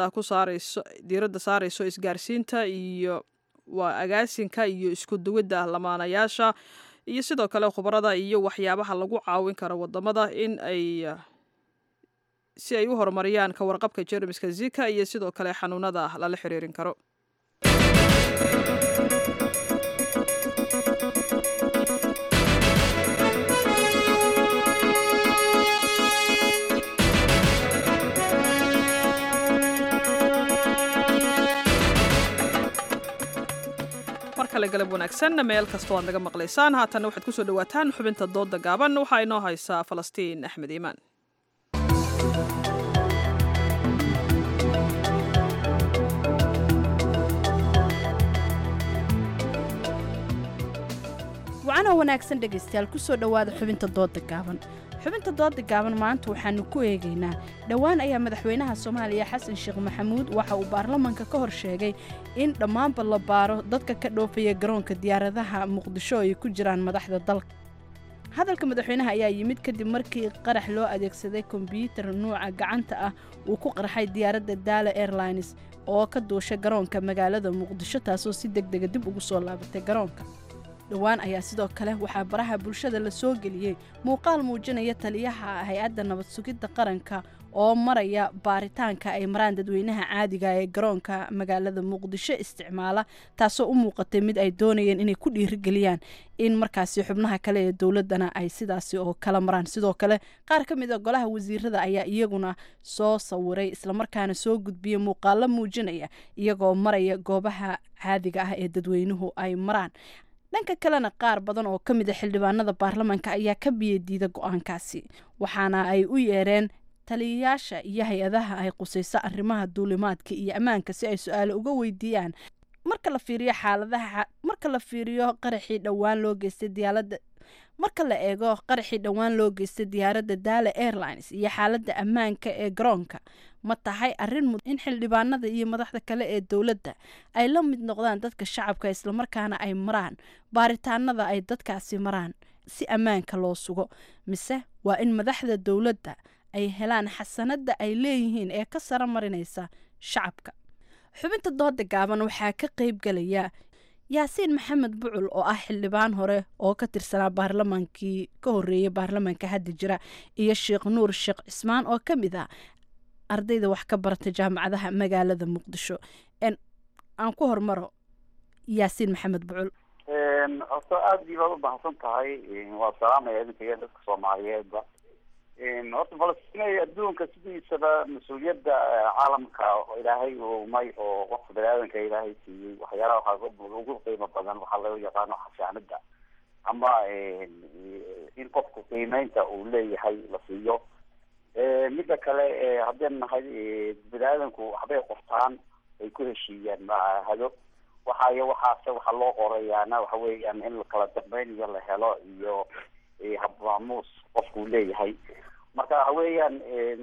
diiradda saarayso isgaarsiinta iyo waa agaasinka iyo isku duwidda lamaanayaasha iyo sidoo kale khubarada iyo waxyaabaha lagu caawin karo wadamada in ay si ay u horumariyaan ka warqabka jermiska zika iyo sidoo kale xanuunada lala xiriirin karo markale galab wanaagsan meel kastoo aad naga maqlaysaan haatanna waxaad kusoo dhawaataan xubinta dooda gaaban waxaa inoo haysaa falastiin axmed iimaan wacanoo wanaagsan dhegaystayaal kusoo dhowaada xubinta dooda gaaban xubinta dooda gaaban maanta waxaanu ku eegaynaa dhowaan ayaa madaxweynaha soomaaliya xasan sheekh maxamuud waxa uu baarlamanka ka hor sheegay in dhammaanba la baaro dadka ka dhoofaya garoonka diyaaradaha muqdisho ay ku jiraan madaxda dalka hadalka madaxweynaha ayaa yimid kadib markii qarax loo adeegsaday kombyuutar nuuca gacanta ah uu ku qarxay diyaaradda daala airlines oo ka duusha garoonka magaalada muqdisho taasoo si deg dega dib ugu soo laabatay garoonka dhowaan ayaa sidoo kale waxaa baraha bulshada la soo geliyey muuqaal muujinaya taliyaha hay-adda nabad sugidda qaranka oo maraya baaritaanka ay maraan dadweynaha caadiga ee garoonka magaalada muqdisho isticmaala taasoo u muuqatay mid ay doonayeen inay ku dhiirigeliyaan in markaasi xubnaha kale ee dowladana ay sidaasi oo kala maraan sidoo kale qaar ka mid a golaha wasiirada ayaa iyaguna soo sawiray islamarkaana soo gudbiyey muuqaalo muujinaya iyagoo maraya goobaha caadiga ah ee dadweynuhu ay maraan dhanka kalena qaar badan oo ka mid a xildhibaanada baarlamaanka ayaa ka biyadiida go-aankaasi waxaana ay u yeereen taliyayaasha iyo hay-adaha ay qusayso arrimaha duulimaadka iyo ammaanka si ay su-aalo uga weydiiyaan marka la fiiriyo xaaladaha marka la fiiriyo qaraxii dhowaan loo geystay diyaalada marka la eego qaraxii dhowaan loo geystay diyaaradda daala airlines iyo xaaladda ammaanka ee garoonka ma tahay arrin mud in xildhibaanada iyo madaxda kale ee dowladda ay la mid noqdaan dadka shacabka islamarkaana ay maraan baaritaanada ay dadkaasi maraan si ammaanka loo sugo mise waa in madaxda dowladda ay helaan xasanada ay leeyihiin ee ka sara marinaysa shacabka xubinta dooda gaaban waxaa ka qayb galaya yaasiin maxamed bucul oo ah xildhibaan hore oo ka tirsanaa baarlamaankii ka horeeyay baarlamaanka hadda jira iyo sheekh nuur sheekh cismaan oo ka mid ah ardayda wax ka barata jaamacadaha magaalada muqdisho aan ku hormaro yaasiin maxamed bucul horta aada iyo baad u mahadsan tahay waa salaamaya idinka iyo dadka soomaaliyeedba horta falastiin adduunka sidiisaba mas-uuliyadda caalamka ilaahay uumay oo qofka bani-aadanka ilaahay siiyey waxyaalaha waxaa ugu qiimo badan waxaa loo yaqaano xasaanada ama in qofku qiimeynta uu leeyahay la siiyo midda kale haddeen nahay bani-aadanku waxbay qortaan ay ku heshiiyaan mahado waxaay waxaase waxaa loo qorayaana waxa weeyaan in kala dambeyn iyo la helo iyo habmaamuus qofku leeyahay marka waxa weeyaan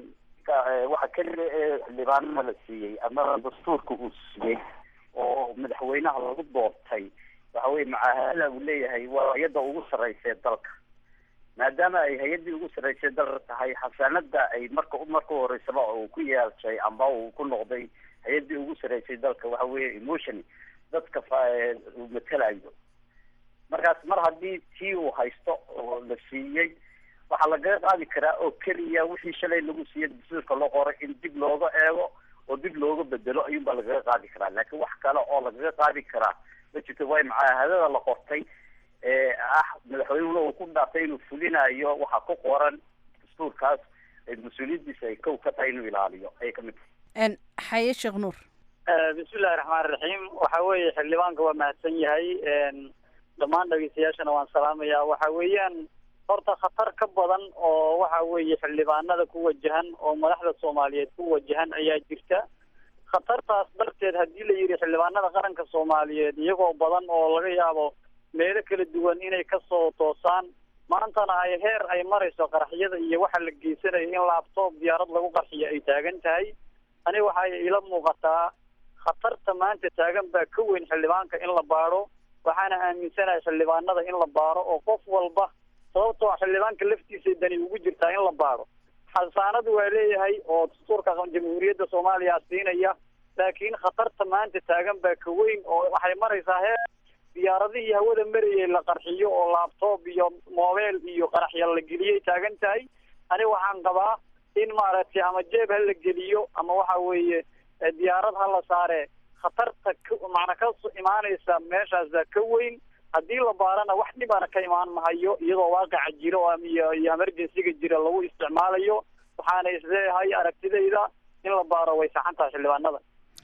waxa keliya ee xildhibaanada la siiyey ama dastuurka uu siiyey oo madaxweynaha lagu doortay waxa weye macaahada uu leeyahay waa hay-adda ugu sarreysa ee dalka maadaama ay hay-addii ugu sarreysay dalka tahay xasaanada ay marka marka horeysaba uu ku yeelshay amba uu ku noqday hay-addii ugu sarreysay dalka waxa weeye emotion dadka uu matelayo markaas mar haddii tii uu haysto oo la siiyey waxaa lagaga qaadi karaa oo keliya wixii shalay lagu siiyey dastuurka loo qoray in dib looga eego oo dib looga bedelo ayuunbaa lagaga qaadi karaa laakiin wax kale oo lagaga qaadi karaa ma jirto way macaahadada la qortay ee ah madaxweynehuna uu ku dhaartay inuu fulinayo waxaa ku qoran dastuurkaas mas-uuliyaddiisa ay kow ka tahay inuu ilaaliyo ayay kamid tahay xaye sheekh nuur bismillahi raxmaan raxiim waxa weeye xildhibaanka waa mahadsan yahay dhammaan dhegeystayaashana waan salaamayaa waxa weeyaan horta khatar ka badan oo waxa weeye xildhibaanada ku wajahan oo madaxda soomaaliyeed ku wajahan ayaa jirta khatartaas darteed haddii la yidhi xildhibaanada qaranka soomaaliyeed iyagoo badan oo laga yaabo meelo kala duwan inay kasoo toosaan maantana ay heer ay marayso qaraxyada iyo waxa la geysanayo in laabtoob diyaarad lagu qarxiyo ay taagan tahay ani waxay ila muuqataa khatarta maanta taagan baa ka weyn xildhibaanka in la baadho waxaana aaminsanahay xildhibaanada in la baaro oo qof walba sababtoo a xildhibaanka laftiisa dani ugu jirtaa in la baadho xasaanadu waa leeyahay oo dastuurka jamhuuriyadda soomaaliya siinaya laakiin khatarta maanta taagan baa ka weyn oo waxay maraysaa heer diyaaradihii hawada marayay la qarxiyo oo laabtoob iyo mobile iyo qaraxya la geliyay taagan tahay ani waxaan qabaa in maaragtay ama jeeb ha la geliyo ama waxa weeye diyaarad ha la saare khatarta macna ka imaanaysa meeshaasa ka weyn haddii la baarana wax dhibana ka imaan mahayo iyadoo waaqaca jiro iyo iyo emergencyga jira lagu isticmaalayo waxaana isleeyahay aragtidayda in la baaro way saxan tahay xildhibaanada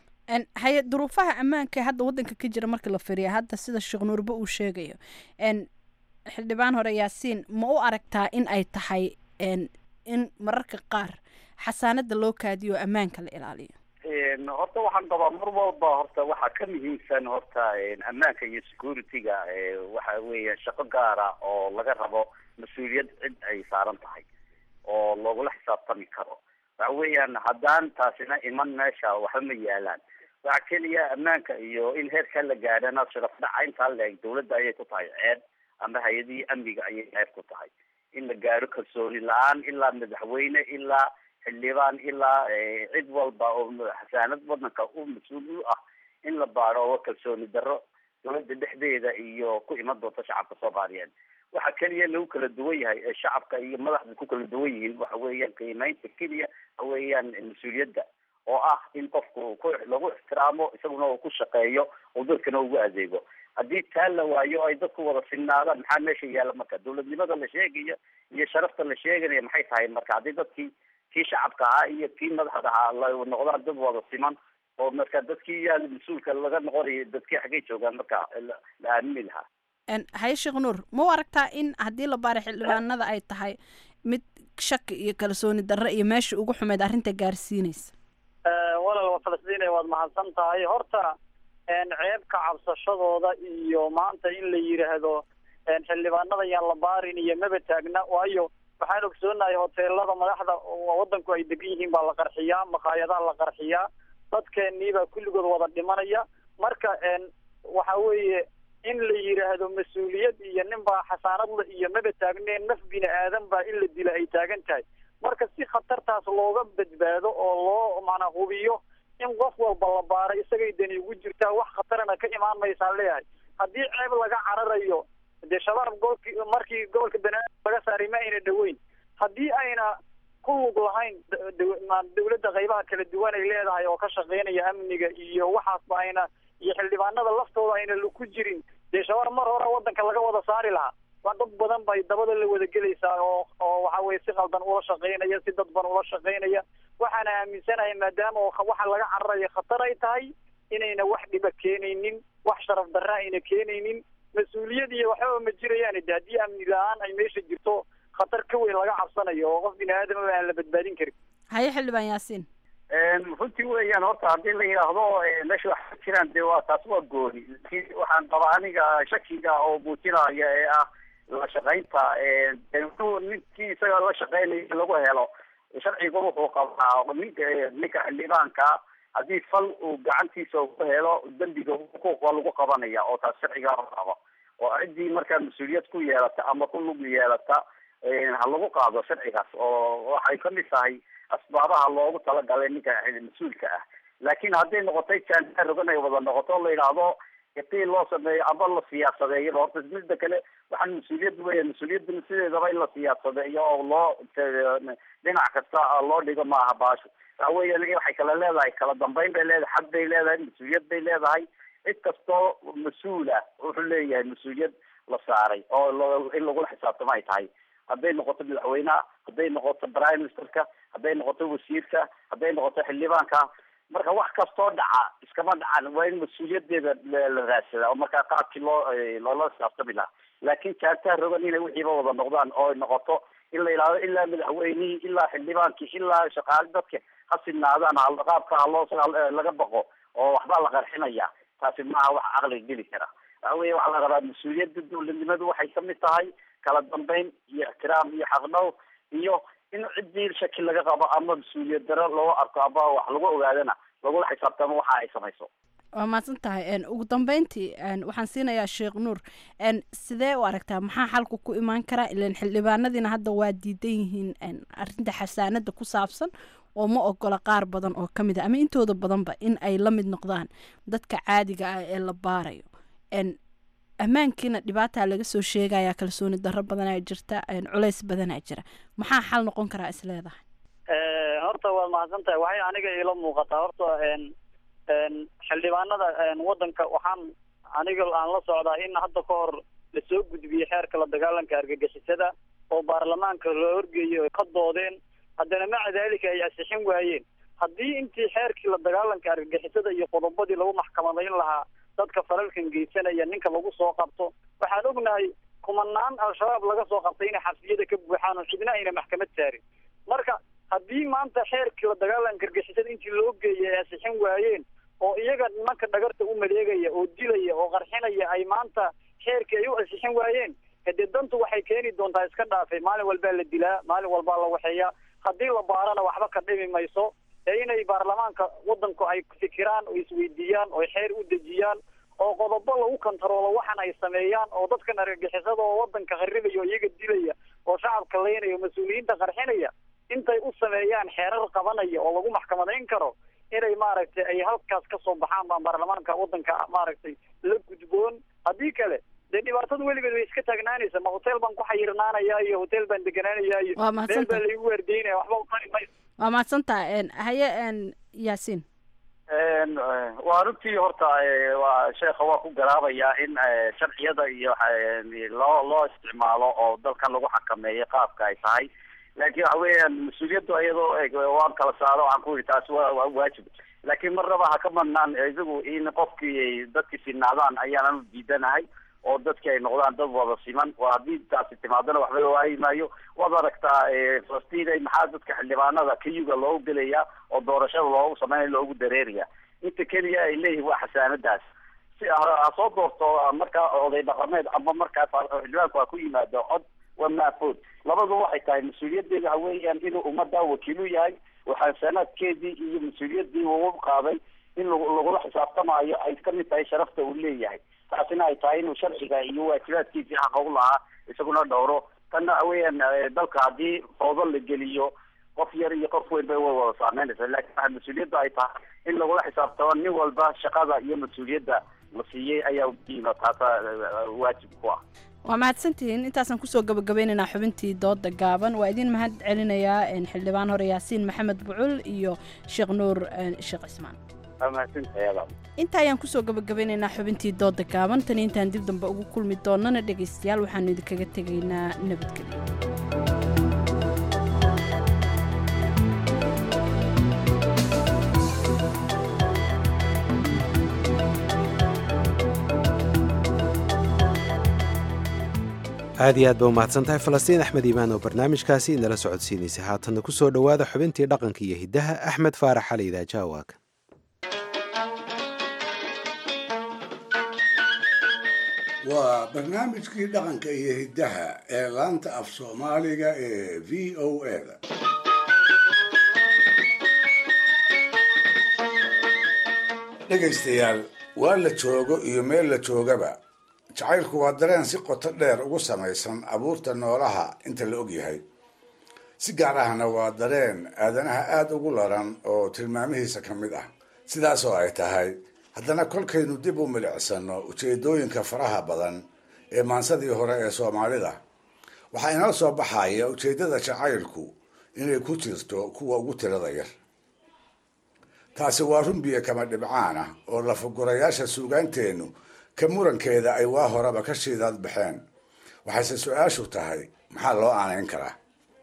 haye duruufaha ammaanka hadda wadanka ka jira marka la firiya hadda sida sheekh nuurba uu sheegayo xildhibaan hore yaasiin ma u aragtaa in ay tahay in mararka qaar xasaanada loo kaadiyo oo ammaanka la ilaaliyo horta waxaan qabaa mar walba horta waxaa ka muhiimsan horta ammaanka iyo security-ga waxa weeya shaqo gaara oo laga rabo mas-uuliyad cid ay saaran tahay oo loogula xisaabtami karo waxa weeyaan haddaan taasina iman meesha waxba ma yaalaan waxa keliya ammaanka iyo in heerkaa la gaadhana sharaf dhaca intaa leeg dawladda ayay ku tahay ceeb ama hay-adihii amniga ayay ceeb ku tahay in la gaadho kalsooni la-aan ilaa madaxweyne ilaa xildhibaan ilaa cid walba oo xasaanad wadanka u mas-uul u ah in la baadho oo kalsooni darro dawladda dhexdeeda iyo ku iman doonta shacabka soomaaliyeed waxa keliya lagu kala duwan yahay ee shacabka iyo madaxda ku kala duwan yihiin waxa weeyaan qiimeynta keliya waxa weeyaan mas-uuliyadda oo ah in qofku ku lagu ixtiraamo isaguna uu ku shaqeeyo oo dadkana ugu adeego haddii taa la waayo ay dadku wada sinnaadaan maxaa meesha yaalla marka dawladnimada la sheegayo iyo sharafta la sheeganaya maxay tahay marka haddii dadkii kii shacabka ahaa iyo kii madaxda ahaa la noqdaan dad wada siman oo marka dadkii yaa mas-uulka laga noqonayo dadkii xaggay joogaan marka la aamini lahaa haye sheekh nuur ma u aragtaa in haddii la baara xildhibaanada ay tahay mid shaki iyo kalsooni darro iyo meesha ugu xumeyd arrinta gaarsiinaysa walaal falastiin waad mahadsan tahay horta ceebka cabsashadooda iyo maanta in la yidhaahdo xildhibaanada yaan la baarin iyo maba taagna waayo waxaan ogsoonahay hoteelada madaxda wadanku ay degan yihiin baa la qarxiyaa maqaayadaha la qarxiyaa dadkeenii baa kulligood wada dhimanaya marka waxa weeye in la yidhaahdo mas-uuliyad iyo nin baa xasaanadla iyo maba taagneen naf bini aadan baa in la dila ay taagan tahay marka si khatartaas looga badbaado oo loo macnaa hubiyo in qof walba la baaro isagay dani ugu jirtaa wax khatarana ka imaan maysaan leeyahay haddii ceeb laga cararayo dee shabaab gobolki markii gobolka banaadir laga saaray ma ayna dhaweyn haddii ayna ku lug lahayn dawladda qaybaha kala duwan ay leedahay oo ka shaqeynaya amniga iyo waxaasba ayna iyo xildhibaanada laftooda ayna ku jirin dee shabaab mar hore wadanka laga wada saari lahaa waa dad badan bay dabada la wada gelaysaa oo oo waxa weye si qaldan ula shaqeynaya si dadban ula shaqeynaya waxaana aaminsanahay maadaama waxa laga cararayo khatar ay tahay inayna wax dhiba keenaynin wax sharaf darra ayna keenaynin mas-uuliyad iyo waxbaba ma jirayaan de haddii amni la-aan ay meesha jirto khatar ka weyn laga cabsanayo oo qof bini aadamaba aan la badbaadin karin haye xildhibaan yaasiin runtii weeyaan horta haddii la yidhaahdo meesha wax ka jiraan dee waa taas waa gooni laakiin waxaan qabaa aniga shakiga oo muujinaya ee ah la shaqaynta ninkii isaga la shaqeynaya lagu helo sharciga wuxuu qabaa ninka ninka xildhibaanka haddii fal uu gacantiisa ku helo dembiga xuquuq lagu qabanaya oo taas sharciga qabo oo ciddii markaa mas-uuliyad ku yeelata ama ku lug yeelata ha lagu qaado sharcigaas oo waxay kamid tahay asbaabaha loogu talagalay ninka mas-uulka ah laakiin hadday noqotay jaanaa rogan ay wada noqoto la yidhaahdo iqiil loo sameeyo ama la siyaasadeeyo horta midda kale waxaan mas-uuliyad weya mas-uuliyadana sideedaba in la siyaasadeeyo oo loo dhinac kasta loo dhigo maaha baasho waxa weya waxay kala leedahay kala dambeyn bay leedahay xad bay leedahay mas-uuliyad bay leedahay cid kastoo mas-uula wuxuu leeyahay mas-uuliyad la saaray oo in lagula xisaabtamo ay tahay hadday noqoto madaxweynaha hadday noqoto prime ministerka hadday noqoto wasiirka hadday noqoto xildhibaanka marka wax kastoo dhaca iskama dhacan waa in mas-uuliyadeeda la raadsada oo markaa qaabkii loo loola xisaabtami lahaa laakiin jaantaha rogan inay wixiiba wada noqdaan oo noqoto in la yidhahdo ilaa madaxweynihii ilaa xildhibaankii ilaa shaqaale dadka ha sinaadaan qaabka haloo laga baqo oo waxbaa la qarxinaya taasi maaha wax caqliga geli kara waxa weya waxaa la rabaa mas-uuliyadda dowladnimadu waxay kamid tahay kala dambeyn iyo ixtiraam iyo xaqdhow iyo in ciddii shaki laga qabo ama mas-uuliyad daro loo arko ama wax lagu ogaadana lagula xisaabtamo waxa ay samayso waa mahadsan tahay ugu dambeyntii waxaan siinayaa sheekh nuur sidee u aragtaa maxaa xalku ku imaan karaa ilan xildhibaanadiina hadda waa diidan yihiin arinta xasaanada ku saabsan oo ma ogola qaar badan oo ka mid a ama intooda badanba in ay la mid noqdaan dadka caadiga ah ee la baarayo ammaankiina dhibaataa laga soo sheegaya kalsooni darro badanaa jirta culeys badanaa jira maxaa xal noqon karaa is leedahay horta waad mahadsan tahay waxay aniga iila muuqataa horta xildhibaanada wadanka waxaan aniga aan la socdaa in hadda ka hor lasoo gudbiyey xeerka la dagaalanka argagixisada oo baarlamaanka loo horgeeyey ka doodeen haddana maca daalika ay asixin waayeen haddii intii xeerkii la dagaalanka argagixisada iyo qodobadii lagu maxkamadayn lahaa dadka falalkan geysanaya ninka lagu soo qabto waxaan ognahay kumanaan al-shabaab laga soo qabtay inay xabsiyada ka buuxaan oo cidna ayna maxkamad saarin marka haddii maanta xeerkii la dagaalanka argagixisada intii loo geeyay ay asixin waayeen oo iyaga nimanka dhagarta u maleegaya oo dilaya oo qarxinaya ay maanta xeerkii ay u asixin waayeen hadee dantu waxay keeni doontaa iska dhaafay maalin walbaa la dilaa maalin walbaa la waxeeyaa haddii la baarana waxba ka dhimi mayso ee inay baarlamaanka wadanku ay fikiraan oo isweydiiyaan oo xeer u dejiyaan oo qodobo lagu kontaroolo waxan ay sameeyaan oo dadkan argagixisada oo wadanka qarribaya oo iyaga dilaya oo shacabka leynaya oo mas-uuliyiinta qarxinaya intay u sameeyaan xeerar qabanaya oo lagu maxkamadayn karo inay maaragtay ay halkaas kasoo baxaan baan baarlamaanka wadanka maaragtay la gudboon haddii kale dee dhibaatada weligeed way iska taagnaanaysa ma hotel baan ku xayirnaanaya iyo hotel baan deganaanaya iyo Waa meel mahadsantahay. baa laigu waardeynaya waxba utari mayso waa mahadsantaha haye yaasiin waa runtii horta eh, waa sheekha waa ku garaabaya in eh, sharciyada iyo eh, loo loo isticmaalo oo dalkan lagu xakameeyo qaabka ay tahay laakiin waxa weeyaan mas-uuliyaddu iyadoo eg waan kala saaro waxaan ku yidhi taasi waa waa waajib laakiin marnaba ha ka madnaan isagu in qofkii ay dadkii sinaadaan ayaanan u diidanahay oo dadkii ay noqdaan dad wada siman waa haddii taasi timaadana waxba la waayi maayo waad aragtaa eh, falastiin ay maxaa dadka xildhibaanada kayuga loogu gelaya oo doorashada loogu sameynaya loogu dareeraya inta keliya ay leeyihin waa xasaanadaas si ha soo doorto markaa oday dhaqameed ama markaas xildhibaanku ha ku yimaado cod waa maafood labadu waxay tahay mas-uuliyadeeda waxa weeyaan inuu ummadda wakiilu yahay waxaa sanaadkeedii iyo mas-uuliyadii uu qaaday in lagula xisaabtamaayo ay kamid tahay sharafta uu leeyahay taasina ay tahay inuu sharciga iyo waajibaadkiisii xaqa u lahaa isaguna dhowro tanna waxa weeyaan dalka haddii foodo la geliyo qof yar iyo qof weyn bay way wada saameynaysa laakiin waxaa mas-uuliyadda ay tahay in lagula xisaabtamo nin walba shaqada iyo mas-uuliyadda la siiyey ayaa udiima taasa waajib ku ah waa mahadsantihiin intaasaan kusoo gabagabeynaynaa xubintii dooda gaaban waa idin mahad celinayaa xildhibaan hore yaasiin maxamed bucul iyo sheekh nuur sheekh cismaan inta ayaan kusoo gabagabeynaynaa xubintii dooda gaaban tani intaan dib dambe ugu kulmi doonana dhegaystayaal waxaanu idinkaga tegaynaa nabadgelyo aad iyo aad ba umahadsan tahay falastiin axmed iimaan oo barnaamijkaasi inala socodsiinaysay haatanna ku soo dhowaada xubintii dhaqanka iyo hiddaha axmed faarax xali idaajawaaka waa barnaamijkii dhaqanka iyo hiddaha ee laanta af soomaaliga ee v o eda dhegaystayaal waa la joogo iyo meel la joogaba jacaylku waa dareen si qoto dheer ugu samaysan abuurta noolaha inta la og yahay si gaar ahna waa dareen aadanaha aada ugu laran oo tilmaamihiisa ka mid ah sidaasoo ay tahay haddana kolkaynu dib u milicsano ujeedooyinka faraha badan ee maansadii hore ee soomaalida waxaa inoo soo baxaya ujeeddada jacaylku inay ku jirto kuwa ugu tirada yar taasi waa runbiya kama dhibcaan ah oo lafagurayaasha suugaanteennu ka murankeeda ay waa horeba ka shiidaad baxeen waxayse su-aashu tahay maxaa loo aanayn karaa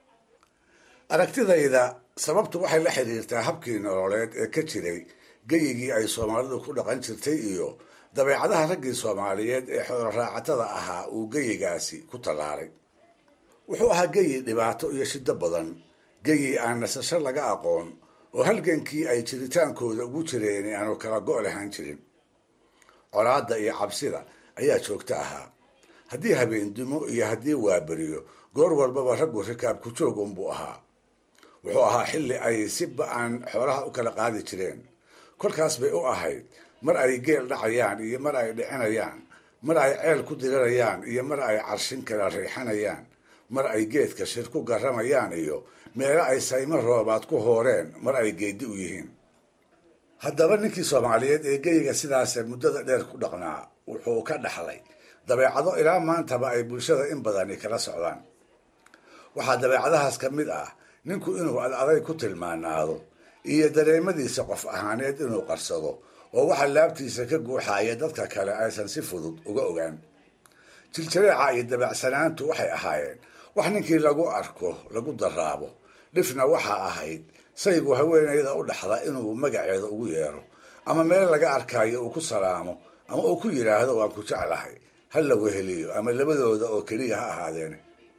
aragtidayda sababtu waxay la xidhiirtaa habkii nololeed ee ka jiray geyigii ay soomaalidu ku dhaqan jirtay iyo dabeecadaha raggii soomaaliyeed ee xoolo raacatada ahaa uu geyigaasi ku tallaalay wuxuu ahaa geyi dhibaato iyo shiddo badan geyi aan nasasho laga aqoon oo halgankii ay jiritaankooda ugu jireen aanu kala go' lahaan jirin colaadda iyo cabsida ayaa joogto ahaa haddii habeendumo iyo haddii waaberiyo goor walbaba raggu rikaabku joog unbuu ahaa wuxuu ahaa xilli ay si ba-an xoolaha u kala qaadi jireen kolkaas bay u ahayd mar ay geel dhacayaan iyo mar ay dhicinayaan mar ay ceel ku dirirayaan iyo mar ay carshin kala riixanayaan mar ay geedka shir ku garamayaan iyo meelo ay saymo roobaad ku hooreen mar ay geedi u yihiin haddaba ninkii soomaaliyeed ee geyiga sidaase muddada dheer ku dhaqnaa wuxuu ka dhaxlay dabeecado ilaa maantaba ay bulshada in badani kala socdaan waxaa dabeecadahaas ka mid ah ninku inuu adaday ku tilmaanaado iyo dareemadiisa qof ahaaneed inuu qarsado oo waxa laabtiisa ka guuxaya dadka kale aysan si fudud uga ogaan jiljareeca iyo dabeecsanaantu waxay ahaayeen wax ninkii lagu arko lagu daraabo dhifna waxaa ahayd saygu haweenayda u dhaxda inuu magaceeda ugu yeero ama meel laga arkayo uu ku salaamo ama uu ku yidhaahdo waan ku jeclahay ha la weheliyo ama labadooda oo keliya ha ahaadeen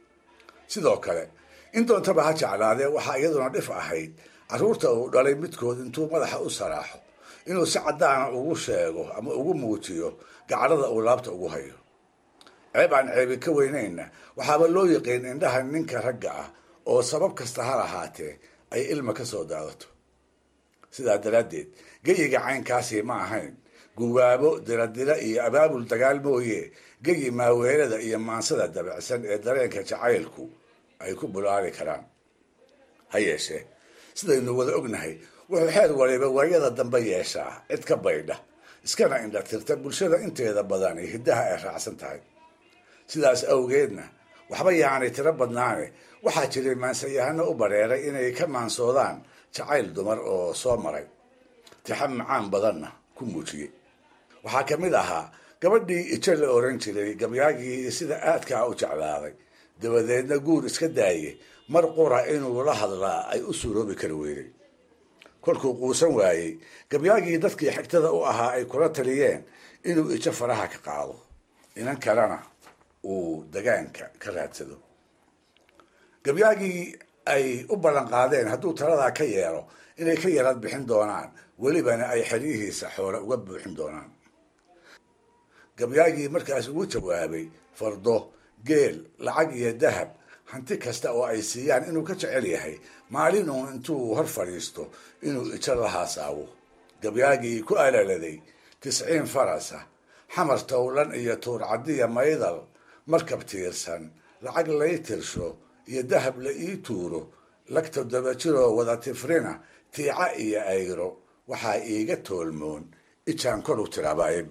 sidoo kale in doontaba ha jeclaadee waxaa iyaduna dhif ahayd carruurta uu dhalay midkood intuu madaxa u saraaxo inuu si caddaana ugu sheego ama ugu muujiyo gacdhada uu laabta ugu hayo ceeb aan ceebi ka weynayna waxaaba loo yiqiin indhaha ninka ragga ah oo sabab kasta ha lahaatee ay ilma ka soo daadato sidaa daraaddeed geyiga caynkaasi ma ahayn guwaabo diradira iyo abaabul dagaal mooye geyi maaweelada iyo maansada dabacsan ee dareenka jacaylku ay ku bulaali karaan ha yeeshee sidaynu wada ognahay wuxuu xeer waliba waayada dambe yeeshaa cid ka baydha iskana indha tirta bulshada inteeda badani hiddaha ay raacsan tahay sidaas awgeedna waxba yaanay tiro badnaane waxaa jiray maansayahano u bareeray inay ka maansoodaan jacayl dumar oo soo maray tixa macaan badanna ku muujiyey waxaa ka mid ahaa gabadhii ijo la oran jiray gabyaagii sida aadkaa u jeclaaday dabadeedna guur iska daaye mar qura inuu la hadlaa ay u suuroobi kari weyday kolkuu quusan waayey gabyaagii dadkii xigtada u ahaa ay kula taliyeen inuu ijo faraha ka qaado inan kalena uu dagaanka ka raadsado gabyaagii ay u ballan qaadeen hadduu taladaa ka yeelo inay ka yarad bixin doonaan welibana ay xeryihiisa xoole uga buuxin doonaan gabyaagii markaas ugu jawaabay fardo geel lacag iyo dahab hanti kasta oo ay siiyaan inuu ka jecel yahay maalin uun intuu hor fadhiisto inuu ijo la haasaawo gabyaagii ku alaladay tisciin farasa xamar towlan iyo tuurcadiya maydal markab tiirsan lacag lay tirsho iyo dahab la ii tuuro lagta dabajiroo wada tifrina tiica iyo ayro waxaa iiga toolmoon ijaan kor u tiraabaaye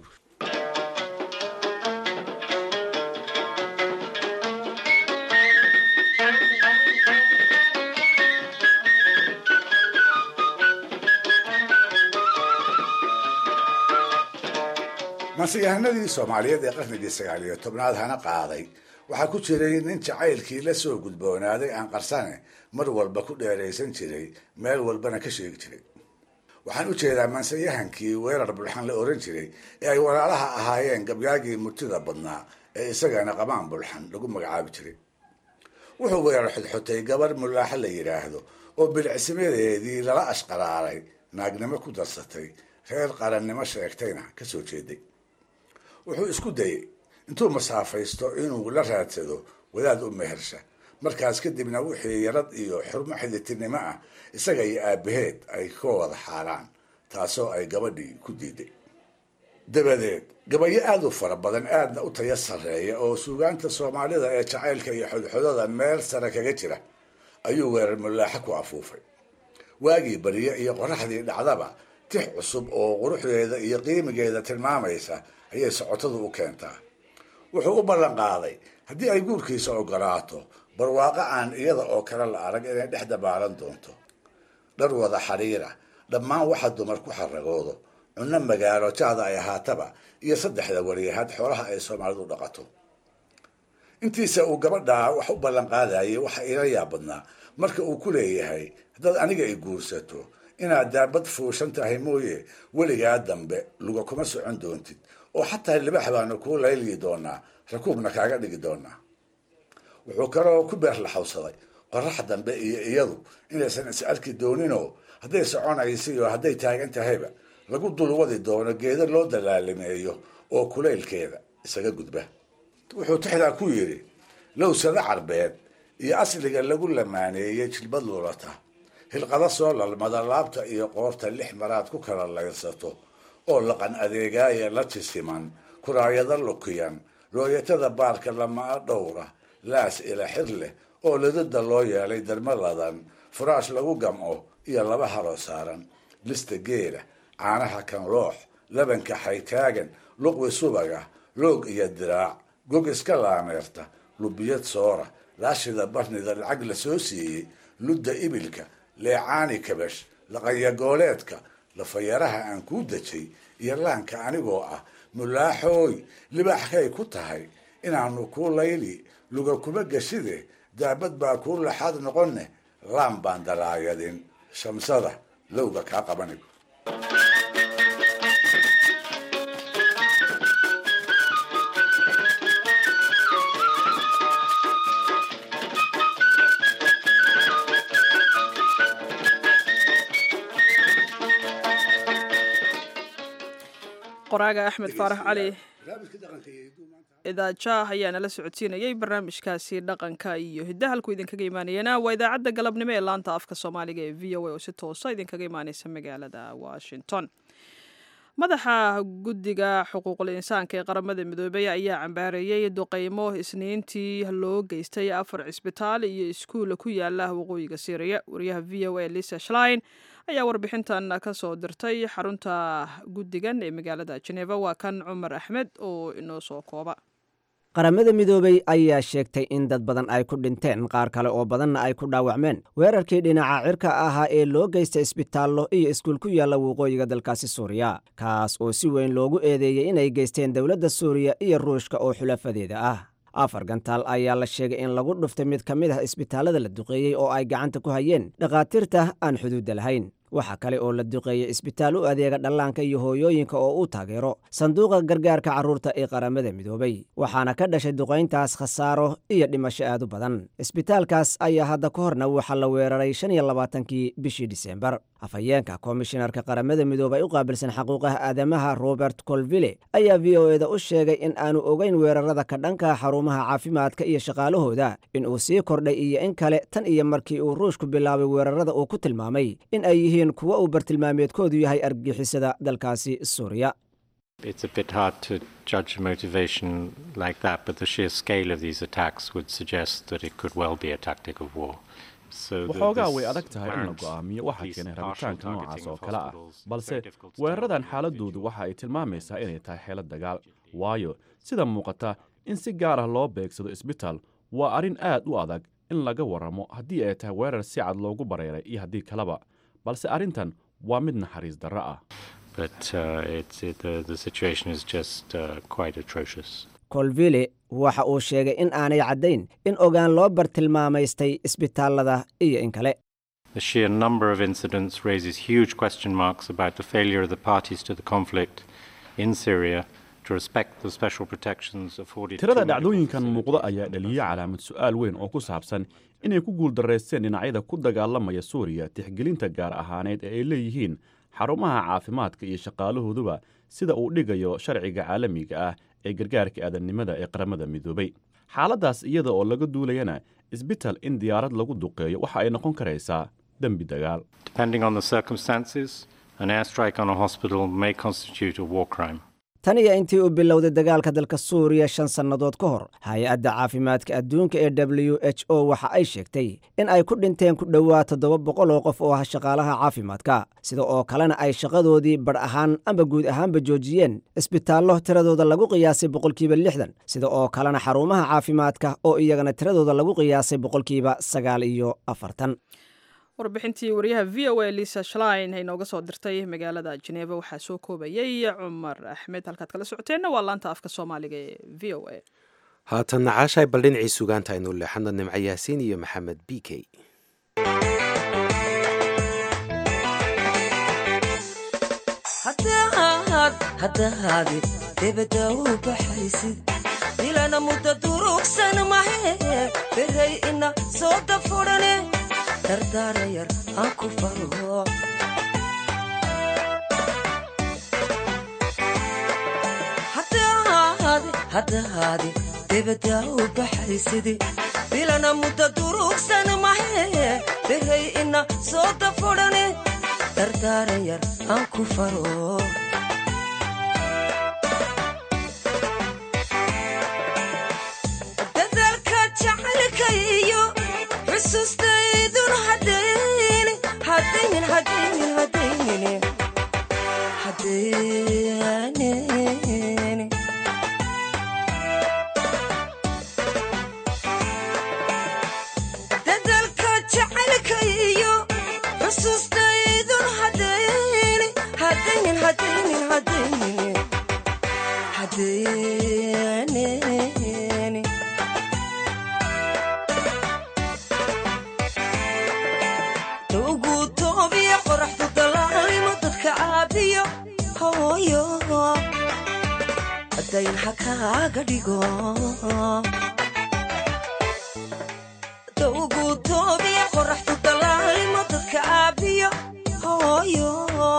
mansiyahanadii soomaaliyeed ee qarnigii sagaal iyo tobnaad hana qaaday waxaa ku jiray nin jacaylkii la soo gudboonaaday aan qarsane mar walba ku dheeraysan jiray meel walbana ka sheegi jiray waxaan u jeedaa mansiyahankii weerar bulxan la oran jiray ee ay walaalaha ahaayeen gabyaagii murtida badnaa ee isagana qamaan bulxan lagu magacaabi jiray wuxuu weerar xodxotay gabar mulaaxo la yidhaahdo oo bilicsimadeedii lala ashqaraaray naagnimo ku darsatay reer qarannimo sheegtayna ka soo jeeday wuxuu isku dayey intuu masaafaysto inuu la raadsado wadaad u mehersha markaas kadibna wixii yarad iyo xurmo xiditinimo ah isaga iyo aabaheed ay ka wada xaaraan taasoo ay gabadhii ku diiday dabadeed gabayo aada u fara badan aadna u taya sarreeya oo suugaanta soomaalida ee jacaylka iyo xodxodada meel sare kaga jira ayuu weerar mulaaxo ku afuufay waagii beriye iyo qoraxdii dhacdaba tix cusub oo quruxdeeda iyo qiimigeeda tilmaamaysa ayay socotadu u keentaa wuxuu u ballan qaaday haddii ay guurkiisa ogolaato barwaaqo aan iyada oo kale la arag inay dhex dabaalan doonto dhar wada xidhiira dhammaan waxa dumar ku xaragoodo cunno magaalo jaada ay ahaataba iyo saddexda wariyahaad xoolaha ay soomaalidu dhaqato intiisa uu gabadhaa wax u ballan qaadayay waxa ila yaabadnaa marka uu ku leeyahay haddaad aniga i guursato inaad daabad fuushan tahay mooye weligaa dambe luga kuma socon doontid oo xataa libax baanu kuu layliyi doonaa rakuubna kaaga dhigi doonaa wuxuu kaloo ku beerlaxawsaday qorax dambe iyo iyadu inaysan is arki dooninoo hadday soconaysa iyo hadday taagan tahayba lagu dulwadi doono geedo loo dalaalimeeyo oo kulaylkeeda isaga gudba wuxuu tixdaa ku yidhi lowsada carbeed iyo asliga lagu lamaaneeyey jilbad lulata hilqada soo lalmada laabta iyo qoorta lix maraad ku kala layrsato oo laqan adeegaaya la jisiman kuraayada lukiyan rooyatada baarka lamaa dhowra laas ila xir leh oo ladada loo yeelay darmaladan furaash lagu gamco iyo laba haloo saaran lista geela caanaha kan loox labanka xaytaagan luqwi subaga loog iyo diraac gog iska laameerta lubiyad soora laashida barnida lacag la soo siiyey ludda ibilka leecaani kabash laqanyagooleedka lafayaraha aan kuu dejay iyo laanka anigoo ah mulaaxooy libaaxkay ku tahay inaanu kuu layli luga kuma geshide daabad baa kuu laxaad noqonne laan baan dalaayadin shamsada lowga kaa qabanigo qoraaga axmed faarax cali idaajaah ayaa nala socodsiinayay barnaamijkaasi dhaqanka iyo hiddahalku idinkaga imaanayana waa idaacadda galabnimo ee laanta afka soomaaliga ee v o a oo si toosa idinkaga imaaneysa magaalada washington madaxa guddiga xuquuqul insaanka ee qaramada midoobey ayaa cambaareeyey duqeymo isniintii loo geystay afar cisbitaal iyo iskuulla ku yaala waqooyiga syriya wariyaha v o a lisa shlein ayaa warbixintan ka soo dirtay xarunta guddigan ee magaalada jeneva waa kan cumar axmed oo inoo soo kooba qaramada midoobey ayaa sheegtay in dad badan ay ku dhinteen qaar kale oo badanna ay ku dhaawacmeen weerarkii dhinaca cirka ahaa ee loo geystay isbitaallo iyo iskuul ku yaalla waqooyiga dalkaasi suuriya kaas oo si weyn loogu eedeeyey inay geysteen dowladda suuriya iyo ruushka oo xulafadeeda ah afar gantaal ayaa la sheegay in lagu dhuftay mid ka mid ah isbitaallada la duqeeyey oo ay gacanta ku hayeen dhakhaatiirta aan xuduudda lahayn waxaa kale oo la duqeeyey isbitaal u adeega dhallaanka iyo hooyooyinka oo u taageero sanduuqa gargaarka carruurta ee qaramada midoobay waxaana ka dhashay duqayntaas khasaaro iyo dhimasho aad u badan isbitaalkaas ayaa hadda ka horna waxaa la weeraray shan iyo labaatankii bishii disembar afhayeenka komishinarka qaramada midoobay u qaabilsan xaquuqaha aadamaha robert colville ayaa v o eda u sheegay in aanu ogeyn weerarada ka dhanka xarumaha caafimaadka iyo shaqaalahooda in uu sii kordhay iyo in kale tan iyo markii uu ruushku bilaabay weerarada uu ku tilmaamay in ay yihiin kuwo uu bartilmaameedkoodu yahay argagixisada dalkaasi suuriya It's a bit hard to judge a motivation like that, but the sheer scale of these attacks would suggest that it could well be a tactic of war. waxoogaa way adag tahay in la go'aamiyo waxa keenay rabitaanka noocaas oo kale ah balse weeraradan xaaladoodu waxa ay tilmaamaysaa inay tahay xeelad dagaal waayo sida muuqata in si gaar ah loo beegsado isbitaal waa arrin aad u adag in laga warramo haddii ay tahay weerar si cad loogu bareeray iyo haddii kaleba balse arrintan waa mid naxariis darro ah colville waxa uu sheegay in aanay caddayn in ogaan loo bartilmaamaystay isbitaallada iyo in kale The sheer number of incidents raises huge question marks about the failure of the parties to the conflict in Syria to respect the special protections afforded tirada dhacdooyinkan muuqda ayaa dhaliyey calaamad su'aal weyn oo ku saabsan inay ku guuldarraysteen dhinacyada ku dagaalamaya suuriya tixgelinta gaar ahaaneed ee ay leeyihiin xarumaha caafimaadka iyo shaqaalahooduba sida uu dhigayo sharciga caalamiga ah ee gargaarka aadannimada ee qaramada midoobay xaaladdaas iyada oo laga duulayana isbital in diyaarad lagu duqeeyo waxa ay noqon karaysaa dembi dagaal Depending on the circumstances, an airstrike on a hospital may constitute a war crime. tan iyo intii uu bilowday dagaalka dalka suuriya shan sannadood ka hor hay-adda caafimaadka adduunka ee w h o waxa ay sheegtay in ay ku dhinteen ku dhowaad toddoba boqol oo qof oo ah shaqaalaha caafimaadka sida oo kalena ay shaqadoodii badh ahaan amba guud ahaanba joojiyeen isbitaallo tiradooda lagu qiyaasay boqolkiiba lixdan sida oo kalena xarumaha caafimaadka oo iyagana tiradooda lagu qiyaasay boqolkiiba sagaal iyo afartan warbixintii wariyaha v o a lisa shlein ay nooga soo dirtay magaalada jeneva waxaa soo koobayay cumar axmed halkaad kala socoteenna waa laanta afka soomaaliga ee v o a haatanna caashaay bal dhinacii sugaanta aynu leexano nimco yaasiin iyo maxamed b k haddahaadi debadda u baxaysid dilana mudda durugsan mahe beray ina soo dafurane dardaara yar aan ku faro haddahaadi debadda u baxaysidi bilana mudda durugsan mahe beray ina soo dafurane dardaara yar aan ku faro dadaalka jacaylkayo xusuustaydun hadayni hadaynin hadaynin hadaynin hadaynin dadaalka jacaylkayo xusuustaydun hadayni hadaynin hadaynin hadaynin hadaynin ugu toobiya qoraxdu dalaalimo dadka caabiyo hooyo dayn ha kaaga dhigo ugu toobiya qoraxdu dalaalimo dadka caabiyo hooyo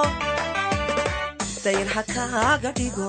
dayn ha kaaga dhigo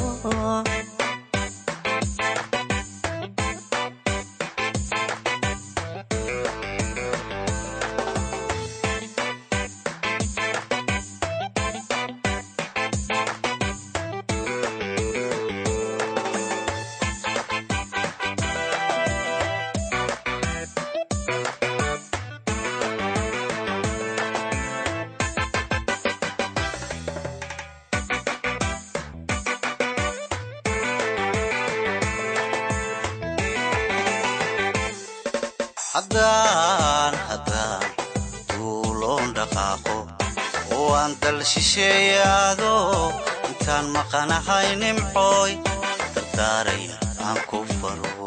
haddaan haddaan duuloon dhaqaaqo oo aan dal shisheeyaado intaan maqanahay nimcooy dardaaraya aan ku faro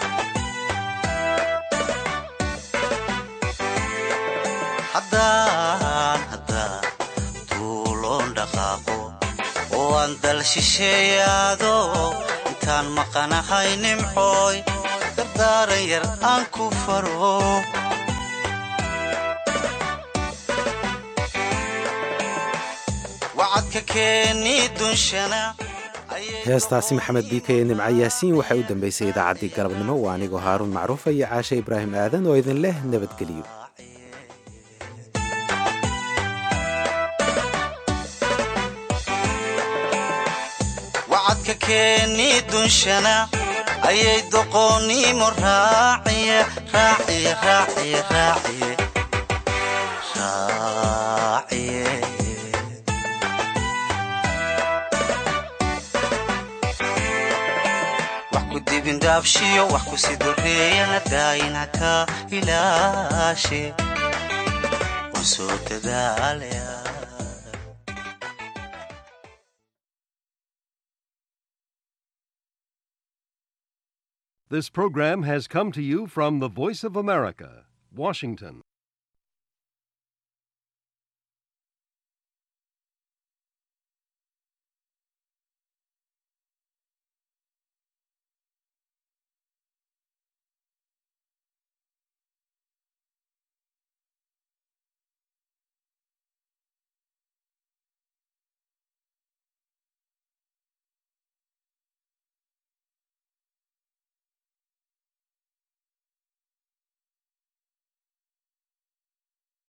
haddaan haddaan duuloon dhaqaaqo oo aan dal shisheeyaado intaan maqanahay nimcooy dardaaran yar aan ku faro wacadka keeni dunshana heestaasi maxamed biika iyo nimco yaasiin waxay u dambaysay idaacaddii galabnimo waa anigoo haaruun macruufa iyo caashe ibraahim aadan oo idin leh nabadgelyo wacadka keeni dunshana ayay doqoonnimo raaciye raaciye raaciye raaciye raaciye wax ku dibindhaabshiyo wax ku sidoreeyana daayina ka ilaashe waan soo dadaalaya This program has come to you from the Voice of America, Washington.